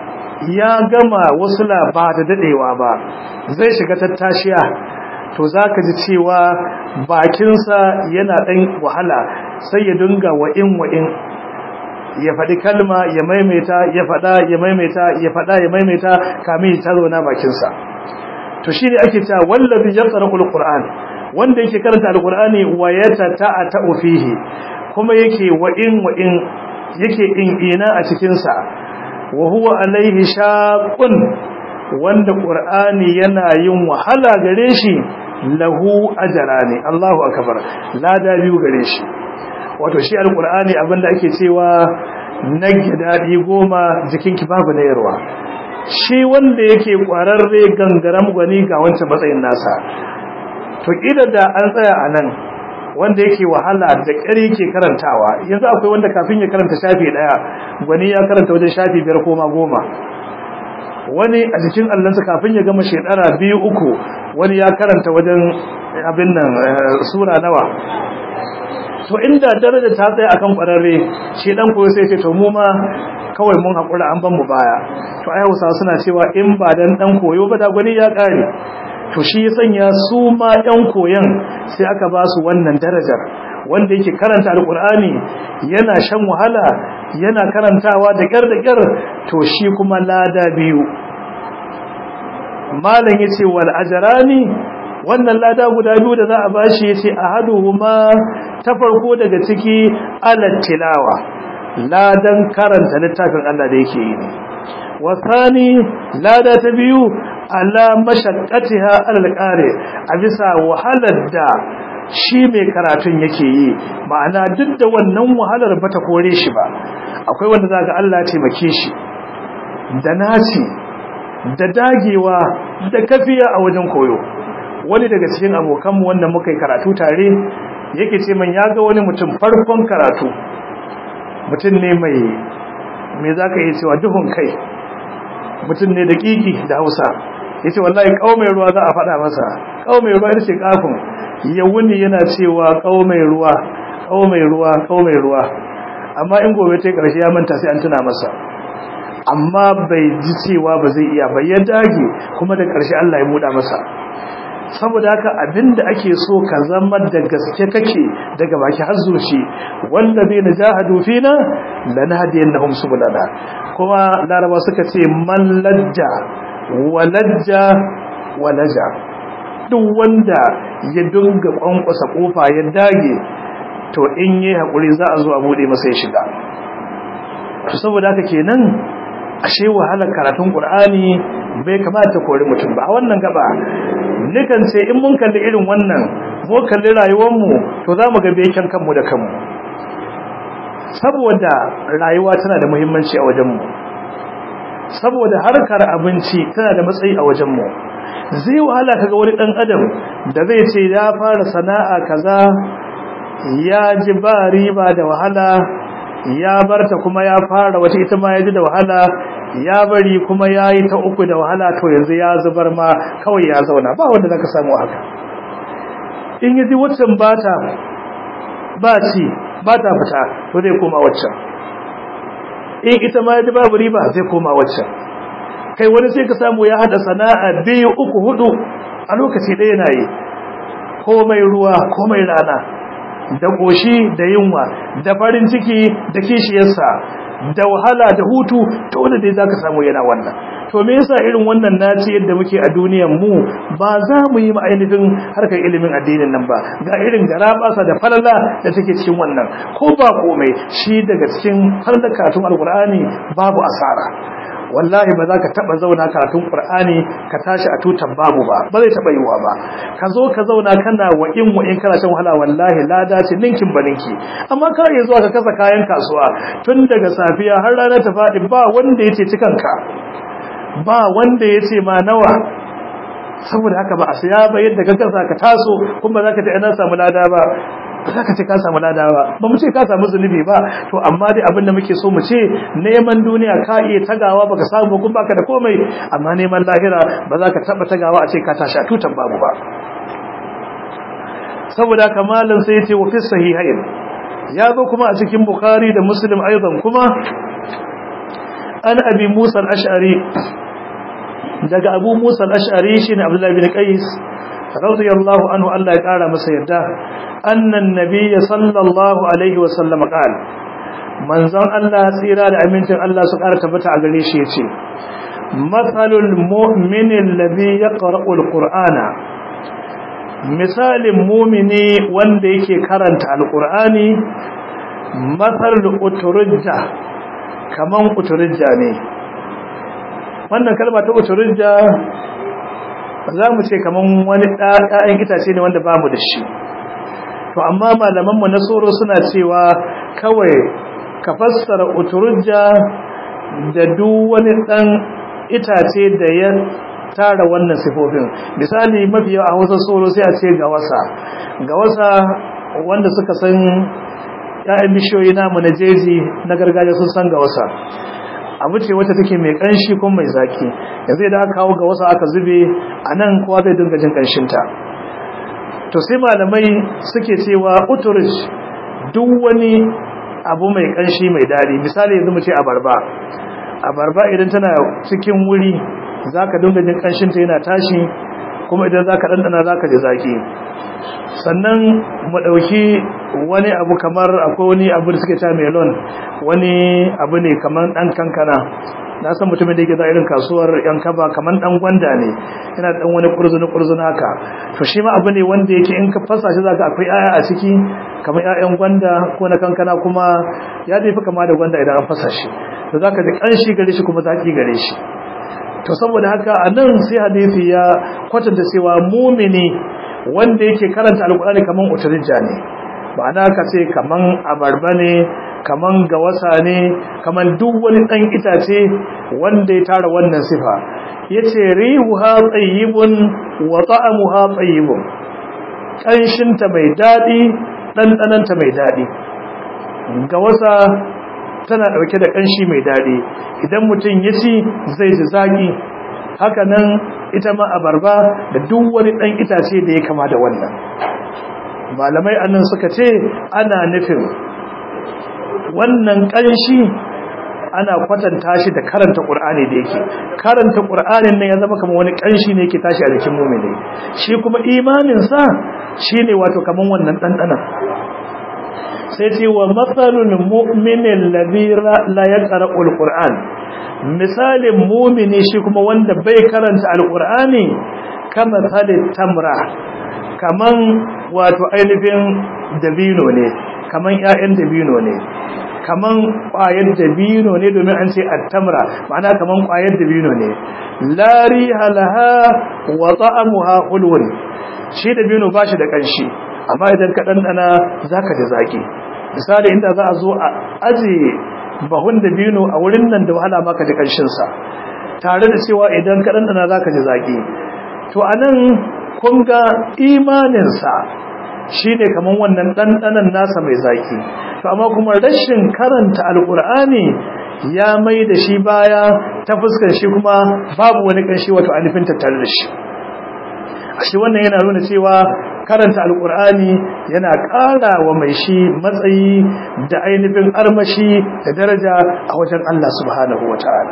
ya gama wasu ba da dadewa ba zai shiga tattashiya to zaka ji cewa bakinsa yana ɗan wahala sai ya dinga wa'in wa'in ya faɗi kalma ya maimaita ya faɗa ya maimaita ya faɗa ya maimaita kamin ta zauna bakinsa to shi ne ake cewa wallazi yaqra'u alquran wanda yake karanta alqurani wa yatata'atu fihi kuma yake wa in wa in yake in ina a cikin sa wa huwa alaihi shaqun wanda qur'ani yana yin wahala gare shi lahu ajrani Allahu akbar lada biyu gare shi wato shi alkur'ani abinda ake cewa nage daɗi goma jikinki babu na yarwa shi wanda yake ƙwararre gangaram gwani ga wancan matsayin nasa to ƙila da an tsaya a nan wanda yake wahala da ƙari ke karantawa yanzu akwai wanda kafin ya karanta shafi ɗaya gwani ya karanta wajen shafi biyar koma goma wani a jikin allansa kafin ya gama shekara biyu uku wani ya karanta wajen abin nan sura nawa to inda daraja ta tsaya akan kwararre shi dan koyo sai ce to mu ma kawai mun hakura an ban mu baya to ai Hausa suna cewa in ba dan dan koyo ba da gwani ya kare to shi ya sanya su ma ɗan koyon sai aka ba su wannan darajar wanda yake karanta alkur'ani yana shan wahala yana karantawa da ƙyar da ƙyar to shi kuma lada biyu malam yace wal ajrani wannan lada guda biyu da za a bashi yace ahaduhuma ta farko daga ciki alat tilawa ladan karanta littafin Allah da yake yi wasani lada ta biyu ala mashaqqatiha alal qari a bisa wahalar da shi mai karatun yake yi ma'ana duk da wannan wahalar bata kore shi ba akwai wanda zaka Allah ya taimake shi da naci da dagewa da kafiya a wajen koyo wani daga cikin abokanmu wanda muka yi karatu tare yake ce man ya ga wani mutum farkon karatu mutum ne mai me za ka yi cewa duhun kai mutum ne da kiki da hausa ya ce wallahi mai ruwa za a faɗa masa mai ruwa ita ce kafin ya wuni yana cewa mai ruwa mai ruwa mai ruwa amma in gobe ta ƙarshe ya manta sai an tuna masa amma bai ji cewa ba zai iya ba ya dage kuma da ƙarshe Allah ya muda masa saboda haka abinda ake so ka zama da gaske kake daga baki har zuci wanda bai na jahadu fina lanahdiyannahum subulana kuma laraba suka ce man lajja walajja walaja duk wanda ya dunga kwankwasa kofa ya dage to in yi hakuri za a zo a bude masa ya shiga saboda haka kenan ashe wahalar karatun Qur'ani bai kamata kori mutum ba a wannan gaba nikan ce in mun kalli irin wannan mu kalli rayuwar mu to zamu ga beken kanmu da kanmu saboda rayuwa tana da muhimmanci a wajen mu saboda harkar abinci tana da matsayi a wajen mu zai wahala kaga wani dan adam da zai ce ya fara sana'a kaza ya ji ba riba da wahala ya barta kuma ya fara wata ita ma ya ji da wahala ya bari kuma ya yi ta uku da wahala to yanzu ya zubar ma kawai ya zauna ba wanda zaka samu haka in yi waccan bata ba ci ba ta fita to zai koma waccan in ita ma ya ji babu riba zai koma waccan kai wani sai ka samu ya hada sana'a biyu uku hudu a lokaci ɗaya na yi komai ruwa komai rana da ƙoshi da yunwa da farin ciki da kishiyarsa da wahala da hutu to wanda dai zaka samu yana wannan to me yasa irin wannan naci yadda muke a duniyar mu ba za mu yi ainihin harkar ilimin addinin nan ba ga irin garabasa da falala da take cikin wannan ko ba komai shi daga cikin falala karatun alqur'ani babu asara wallahi ba za ka taba zauna karatun qur'ani ka tashi a tutan babu ba ba zai taba yiwa ba ka zo ka zauna kana wa in wa in kana shan wahala wallahi lada ce ninkin baninki amma ka iya zuwa ka kasa kayan kasuwa tun daga safiya har rana ta faɗi ba wanda yace cikanka ba wanda yace ma nawa saboda haka ba a siya ba yadda ka kasa ka taso kuma za ka ta ina samu lada ba ba za ka ce ka samu lada ba ba mu ce ka samu zunubi ba to amma dai abin da muke so mu ce neman duniya ka iya tagawa baka samu kun baka da komai amma neman lahira ba za ka taba tagawa a ce ka tashi a tutan babu ba saboda haka malam sai ya ce wa fi sahihain ya zo kuma a cikin bukhari da muslim aidan kuma an abi musa al-ash'ari daga abu musa al-ash'ari shine abdullahi bin qais radiyallahu anhu Allah ya kara masa yadda annan nabiyyi sallallahu alaihi wa sallam qala manzon Allah tsira da amincin Allah su kara tabbata a gare shi yace mathalul mu'min alladhi yaqra'u al-qur'ana misalin mu'mini wanda yake karanta al-qur'ani mathalul uturujja kaman uturujja ne wannan kalma ta uturujja za mu ce kaman wani ɗayan itace ne wanda bamu da shi to amma malamanmu na tsoro suna cewa kawai ka fassara uturujja da duk wani ɗan itace da ya tara wannan sifofin misali mafi yawa a hausa tsoro sai a ce ga wasa ga wasa wanda suka san ‘ya'yan bishiyoyi namu na jeji na gargajiya sun san ga wasa abu ce wacce take mai kanshi ko mai zaki yanzu idan aka kawo ga wasu aka zube a nan kowa zai dinga jin kanshinta to sai malamai suke cewa uturij duk wani abu mai kanshi mai daɗi misali yanzu mu ce abarba abarba idan tana cikin wuri zaka dinga jin kanshinta yana tashi kuma idan zaka dandana zaka ji zaki sannan mu dauki wani abu kamar akwai wani abu da suke ta melon wani abu ne kamar dan kankana na san mutumin da yake za irin kasuwar yan kaba kamar dan gwanda ne yana dan wani kurzuni kurzuni haka to shi ma abu ne wanda yake in ka fasa shi zaka akwai aya a ciki kamar ƴaƴan gwanda ko na kankana kuma ya dai fi kama da gwanda idan an fasa shi to zaka ji kanshi gare shi kuma zaki gare shi to saboda haka anan sai hadisi ya kwatanta cewa mumini wanda yake karanta alkur'ani kaman uturija ne ma'ana ka ce kaman abarba ne kaman gawasa ne kaman duk wani dan itace wanda ya tara wannan sifa yace rihuha tayyibun wa ta'amuha tayyibun kanshinta mai dadi dandananta mai dadi gawasa tana dauke da kanshi mai dadi idan mutum ya ci zai ji zaki haka nan ita ma abarba da duk wani dan itace da ya kama da wannan malamai annan suka ce ana nufin wannan kanshi ana kwatanta shi da karanta qur'ani da yake karanta qur'anin nan ya zama kamar wani kanshi ne yake tashi a jikin mu'mini shi kuma imanin sa shine wato kamar wannan dandanan sai ce wa matsalul mu'minin ladhi la yaqra'ul qur'an misalin mu'mini shi kuma wanda bai karanta alqur'ani kama salit tamra kaman wato ainihin dabino ne kaman ƴaƴan dabino ne kaman ƙwayar dabino ne domin an ce at-tamra ma'ana kaman ƙwayar dabino ne la riha laha wa ta'amuha hulwun shi dabino bashi da kanshi amma idan ka dandana zaka ji zaki misali inda za a zo a aje bahun da bino a wurin nan da wahala maka ji ƙarshensa tare da cewa idan ka ɗanɗana za ka ji zaƙi to a nan kun ga imaninsa shi ne kamar wannan ɗanɗanan nasa mai zaƙi to amma kuma rashin karanta alƙur'ani ya mai da shi baya ta fuskar shi kuma babu wani ƙanshi wato alifin tattare da shi a shi wannan yana nuna cewa karanta alkur'ani yana ƙara wa mai shi matsayi da ainihin armashi da daraja a wajen Allah subhanahu wa ta'ala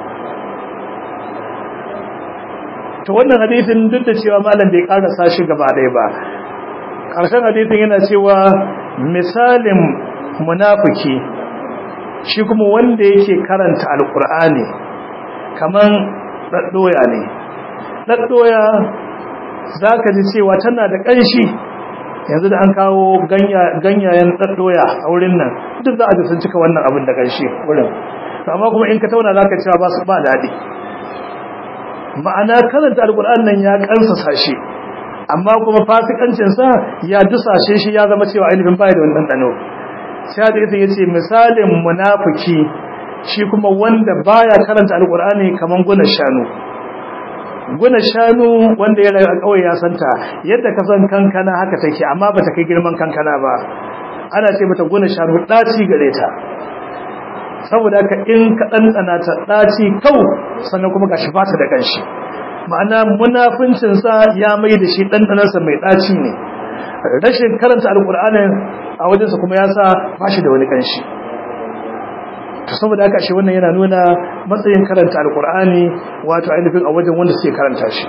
to wannan hadithin duk da cewa malam bai ƙarasa shi gaba ɗaya ba ƙarshen hadithin yana cewa misalin munafiki shi kuma wanda yake karanta alkur'ani kaman ɗaɗɗoya ne ɗaɗɗoya za ka ji cewa tana da ƙanshi yanzu da an kawo ganyayen ɗaɗɗoya a wurin nan duk za a ji sun cika wannan abin da ƙanshi wurin amma kuma in ka tauna za ka cewa ba su ba daɗi ma'ana karanta alƙur'an nan ya ƙansasa shi amma kuma fasikancinsa ya dusashe shi ya zama cewa ainihin baya da wani ɗanɗano sai da ita ya ce misalin munafiki shi kuma wanda baya karanta alƙur'ani kamar gunan shanu guna shanu wanda ya rayu a ƙauye ya santa yadda ka san kankana haka take amma bata kai girman kankana ba ana ce mata guna shanu ɗaci gare ta saboda ka in ka ɗanɗana ta ɗaci kau sannan kuma gashi ba ta da ƙanshi ma'ana munafincinsa ya mai da shi ɗanɗanarsa mai ɗaci ne rashin karanta alƙur'anin a wajensa kuma ya sa ba shi da wani ƙanshi to saboda haka shi wannan yana nuna matsayin karanta alkur'ani wato ainihin a wajen wanda suke karanta shi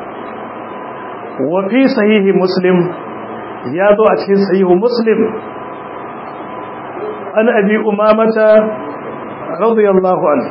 wa fi sahihi muslim ya zo a cikin sahihu muslim an abi umamata radiyallahu an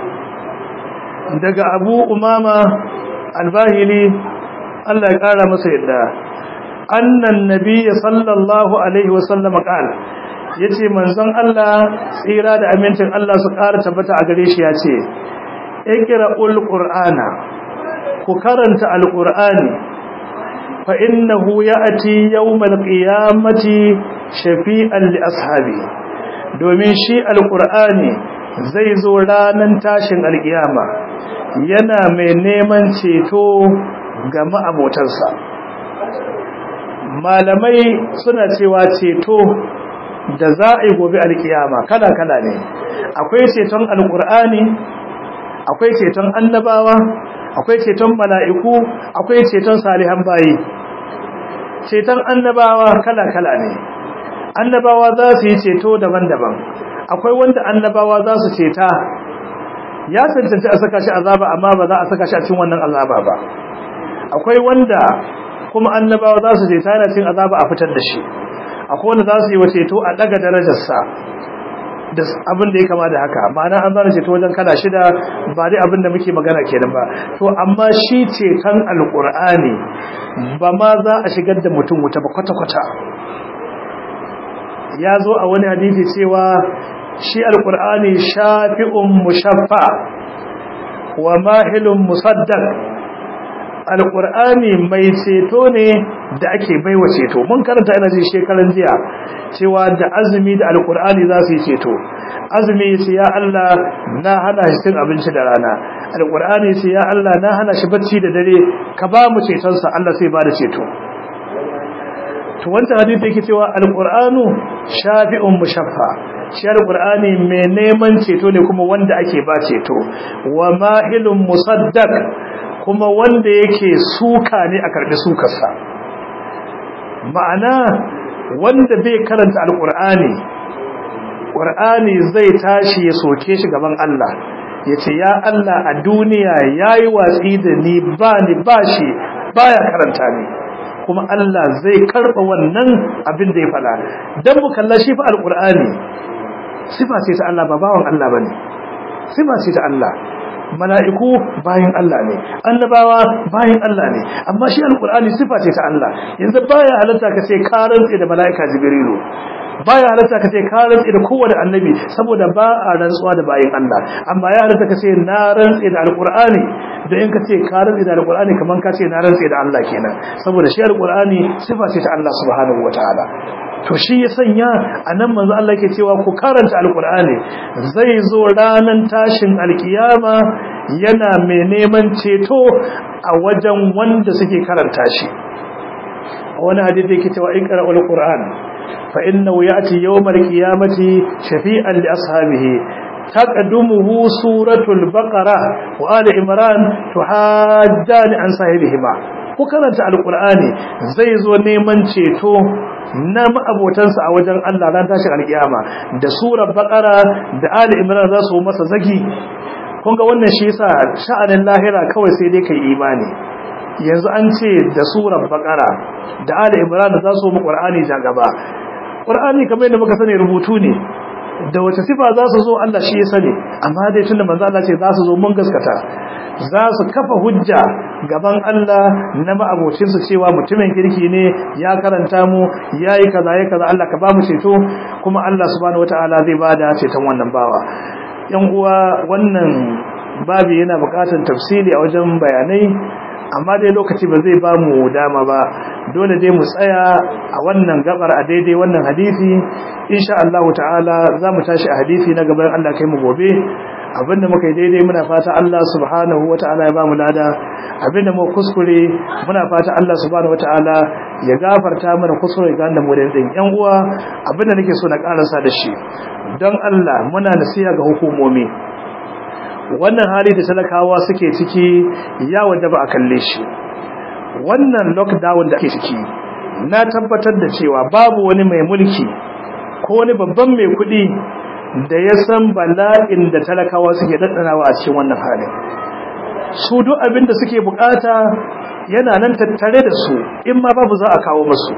daga abu umama albahili Allah ya kara masa yadda annan nabiyya sallallahu alaihi wasallam qala ya ce manzon Allah tsira da amincin Allah su ƙara tabbata a gare shi ya ce ikira'ul ƙur'ana ku karanta alƙur'ani fa innahu ya'ti yawmal qiyamati shafi'an li ashabi domin shi alƙur'ani zai zo ranan tashin alƙiyama yana mai neman ceto ga ma'abotansa malamai suna cewa ceto da za a yi gobe alkiyama kala kala ne akwai ceton alqur'ani akwai ceton annabawa akwai ceton mala'iku akwai ceton salihan bayi ceton annabawa kala kala ne annabawa za su yi ceto daban-daban akwai wanda annabawa za su ceta ya cancanci a saka shi azaba amma ba za a saka shi a cikin wannan azaba ba akwai wanda kuma annabawa za su ceta yana cin azaba a fitar da shi akwai wanda za su yi wa ceto a daga darajarsa da abin da ya kama da haka ma'ana an zana ceto wajen kala shida ba dai abin da muke magana kenan ba to amma shi ceton alkur'ani ba ma za a shigar da mutum wuta ba kwata-kwata ya zo a wani hadisi cewa shi alkur'ani shafi'un mushaffa wa mahilun musaddaq alkur'ani mai ceto ne da ake baiwa ceto mun karanta ina ji shekaran jiya cewa da azumi da alkur'ani za su yi ceto azumi sai ya Allah na hana shi cin abinci da rana alkur'ani sai ya Allah na hana shi bacci da dare ka ba mu ceton sa Allah sai ba da ceto to wanda hadisi yake cewa alqur'anu shafi'un mushaffa shi alqur'ani mai neman ceto ne kuma wanda ake ba ceto wa mahilun musaddaq kuma wanda yake suka ne a karbi sukarsa ma'ana wanda bai karanta alqur'ani qur'ani zai tashi ya soke shi gaban Allah yace ya Allah a duniya yayi watsi da ni ba ni bashi baya karanta ni kuma Allah zai karba wannan abin da ya fada dan mu kalla shi fa alqur'ani sifa ce ta Allah ba bawan Allah bane sifa ce ta Allah mala'iku bayin Allah ne annabawa bayin Allah ne amma shi alqur'ani sifa ce ta Allah yanzu baya halatta ka ce ka rantse da mala'ika jibrilu baya halatta ka ce ka rantse da kowane annabi saboda ba a rantsuwa da bayin Allah amma ya halatta ka ce na rantse da alqur'ani da in ka ce ka rantse da alqur'ani kaman ka ce na rantse da Allah kenan saboda shi alqur'ani sifa ce ta Allah subhanahu wataala to shi ya sanya anan manzo Allah yake cewa ku karanta alqur'ani zai zo ranan tashin alkiyama yana mai neman ceto a wajen wanda suke karanta shi wani hadisi yake cewa in qara'ul qur'an fa innahu ya'ti yawmal qiyamati shafi'an li ashabihi taqaddumuhu suratul baqara wa ali imran tuhajjani an sahibihima ku karanta alqur'ani zai zo neman ceto na ma'abotansa a wajen Allah ran tashin alkiyama da surar baqara da ali imran za su masa zagi kun ga wannan shi yasa sha'anin lahira kawai sai dai kai imani yanzu an ce da surar baqara da ali imran za su mu qur'ani ta gaba qur'ani kamar yadda muka sani rubutu ne da wace sifa za su zo Allah shi ya sani amma dai tunda manzo Allah ce za su zo mun gaskata za su kafa hujja gaban Allah na ma'abocin su cewa mutumin kirki ne ya karanta mu yayi kaza yayi kaza Allah ka ba mu ceto kuma Allah subhanahu wataala zai bada ceton wannan bawa yan uwa wannan babi yana buƙatar tafsiri a wajen bayanai amma dai lokaci ba zai ba mu dama ba dole dai mu tsaya a wannan gabar a daidai wannan hadisi insha Allah ta'ala za mu tashi a hadisi na gaban Allah kai mu gobe abinda muka yi daidai muna fata Allah subhanahu wata'ala ya ba mu lada abinda mu kuskure muna fata Allah subhanahu wata'ala ya gafarta mana kuskure ga da mu da din yan uwa abinda nake so na karasa da shi don Allah muna nasiha ga hukumomi wannan hali da talakawa suke ciki ya wajaba a kalle shi wannan lockdown da ake ciki na tabbatar da cewa babu wani mai mulki ko wani babban mai kuɗi da ya san bala'in da talakawa suke daddanawa a cikin wannan halin su duk abin da suke bukata yana nan tattare da su in ma babu za a kawo musu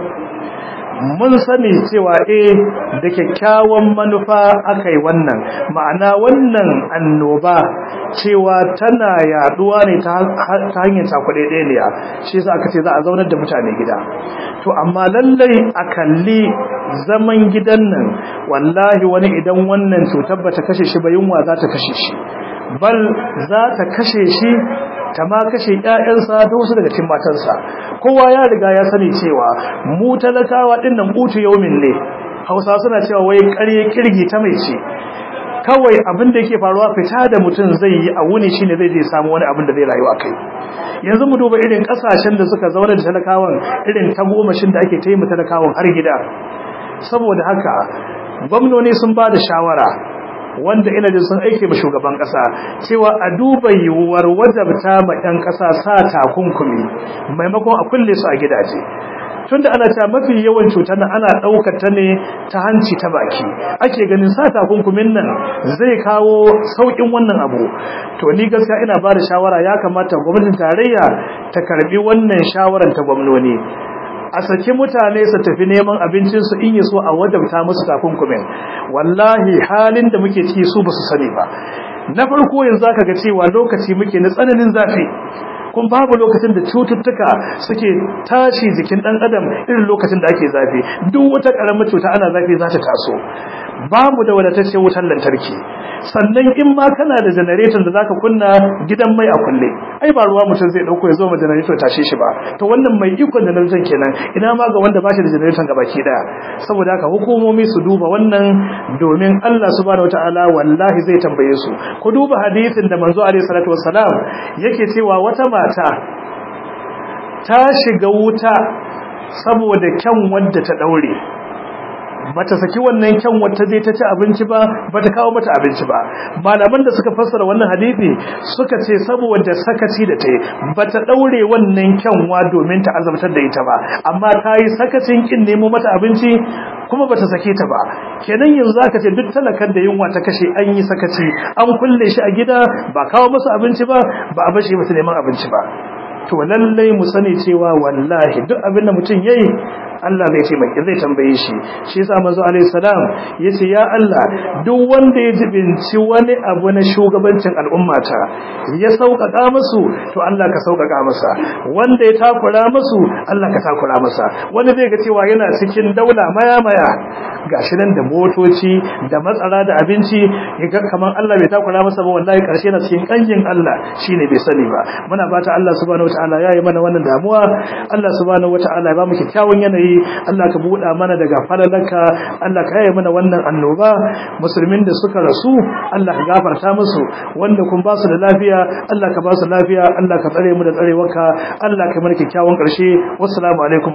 mun sani cewa eh da kyakkyawan manufa aka yi wannan ma'ana wannan annoba cewa tana yaduwa ne ta hanyar cakuɗe ɗaya shi yasa aka ce za a zaunar da mutane gida to amma lallai a kalli zaman gidan nan wallahi wani idan wannan cutar bata kashe shi ba yunwa za ta kashe shi bal za ta kashe shi ta ma kashe ƴaƴansa da wasu daga cikin matansa kowa ya riga ya sani cewa mu talakawa din nan utu yaumin ne Hausa suna cewa wai ƙarye kirgi ta mai ce kawai abin da yake faruwa fita da mutum zai yi a wuni shine zai je samu wani abin da zai rayu a kai yanzu mu duba irin kasashen da suka zauna da talakawan irin tagomashin da ake taimaka talakawan har gida saboda haka gwamnoni sun ba da shawara wanda ina jin sun aike ma shugaban kasa cewa a duba yiwuwar wajabta ma 'yan kasa sa takunkumi maimakon a kulle su a gidaje tunda ana ta mafi yawan cutar nan ana ɗaukar ta ne ta hanci ta baki ake ganin sa takunkumin nan zai kawo sauƙin wannan abu to ni gaskiya ina ba da shawara ya kamata gwamnatin tarayya ta karbi wannan shawaran ta gwamnoni a saki mutane su tafi neman abincinsu in yi so a wadabta musu takunkumin wallahi halin da muke ciki su ba su sani ba na farko yanzu aka ga cewa lokaci muke na tsananin zafi kun babu lokacin da cututtuka suke tashi jikin dan adam irin lokacin da ake zafi duk wata karamar cuta ana zafi za ta taso babu da wadatacce wutar lantarki sannan in ma kana da generator da zaka kunna gidan mai a kulle ai ba ruwa mutum zai dauko ya zo ma generator tashe shi ba to wannan mai ikon generator kenan ina ma ga wanda bashi da generator ga baki daya saboda haka hukumomi su duba wannan domin Allah subhanahu wataala wallahi zai tambaye su ku duba hadisin da manzo alaihi salatu wassalam yake cewa wata mata ta shiga wuta saboda kyan wanda ta daure bata saki wannan kyan wata zai ta ci abinci ba bata kawo mata abinci ba malaman da suka fassara wannan hadisi suka ce saboda sakaci da ta bata daure wannan kyanwa domin ta azabtar da ita ba amma ta yi sakacin kin nemo mata abinci kuma bata sake ta ba kenan yanzu zaka ce duk talakan da yunwa ta kashe an yi sakaci an kulle shi a gida ba kawo masa abinci ba ba a bashi masa neman abinci ba to lallai mu sani cewa wallahi duk abin da mutum yayi Allah zai taimake zai tambaye shi shi yasa manzo alaihi salam yace ya Allah duk wanda ya jibinci wani abu na shugabancin al'ummata ya sauƙaƙa musu to Allah ka sauƙaƙa masa wanda ya takura musu Allah ka takura masa wanda zai ga cewa yana cikin daula maya maya gashi nan da motoci da matsara da abinci yaga kaman Allah bai takura masa ba wallahi karshe na cikin kanjin Allah shine bai sani ba muna fata Allah subhanahu wataala ya yi mana wannan damuwa Allah subhanahu wataala ya ba mu kyakkyawan yanayi Allah ka buɗa mana daga falalanka Allah ka yaye mana wannan annoba musulmin da suka rasu Allah ka gafarta musu wanda kun ba su da lafiya Allah ka ba su lafiya Allah ka tsare mu da tsarewarka Allah ka mana kyakkyawan ƙarshe wassalamu alaikum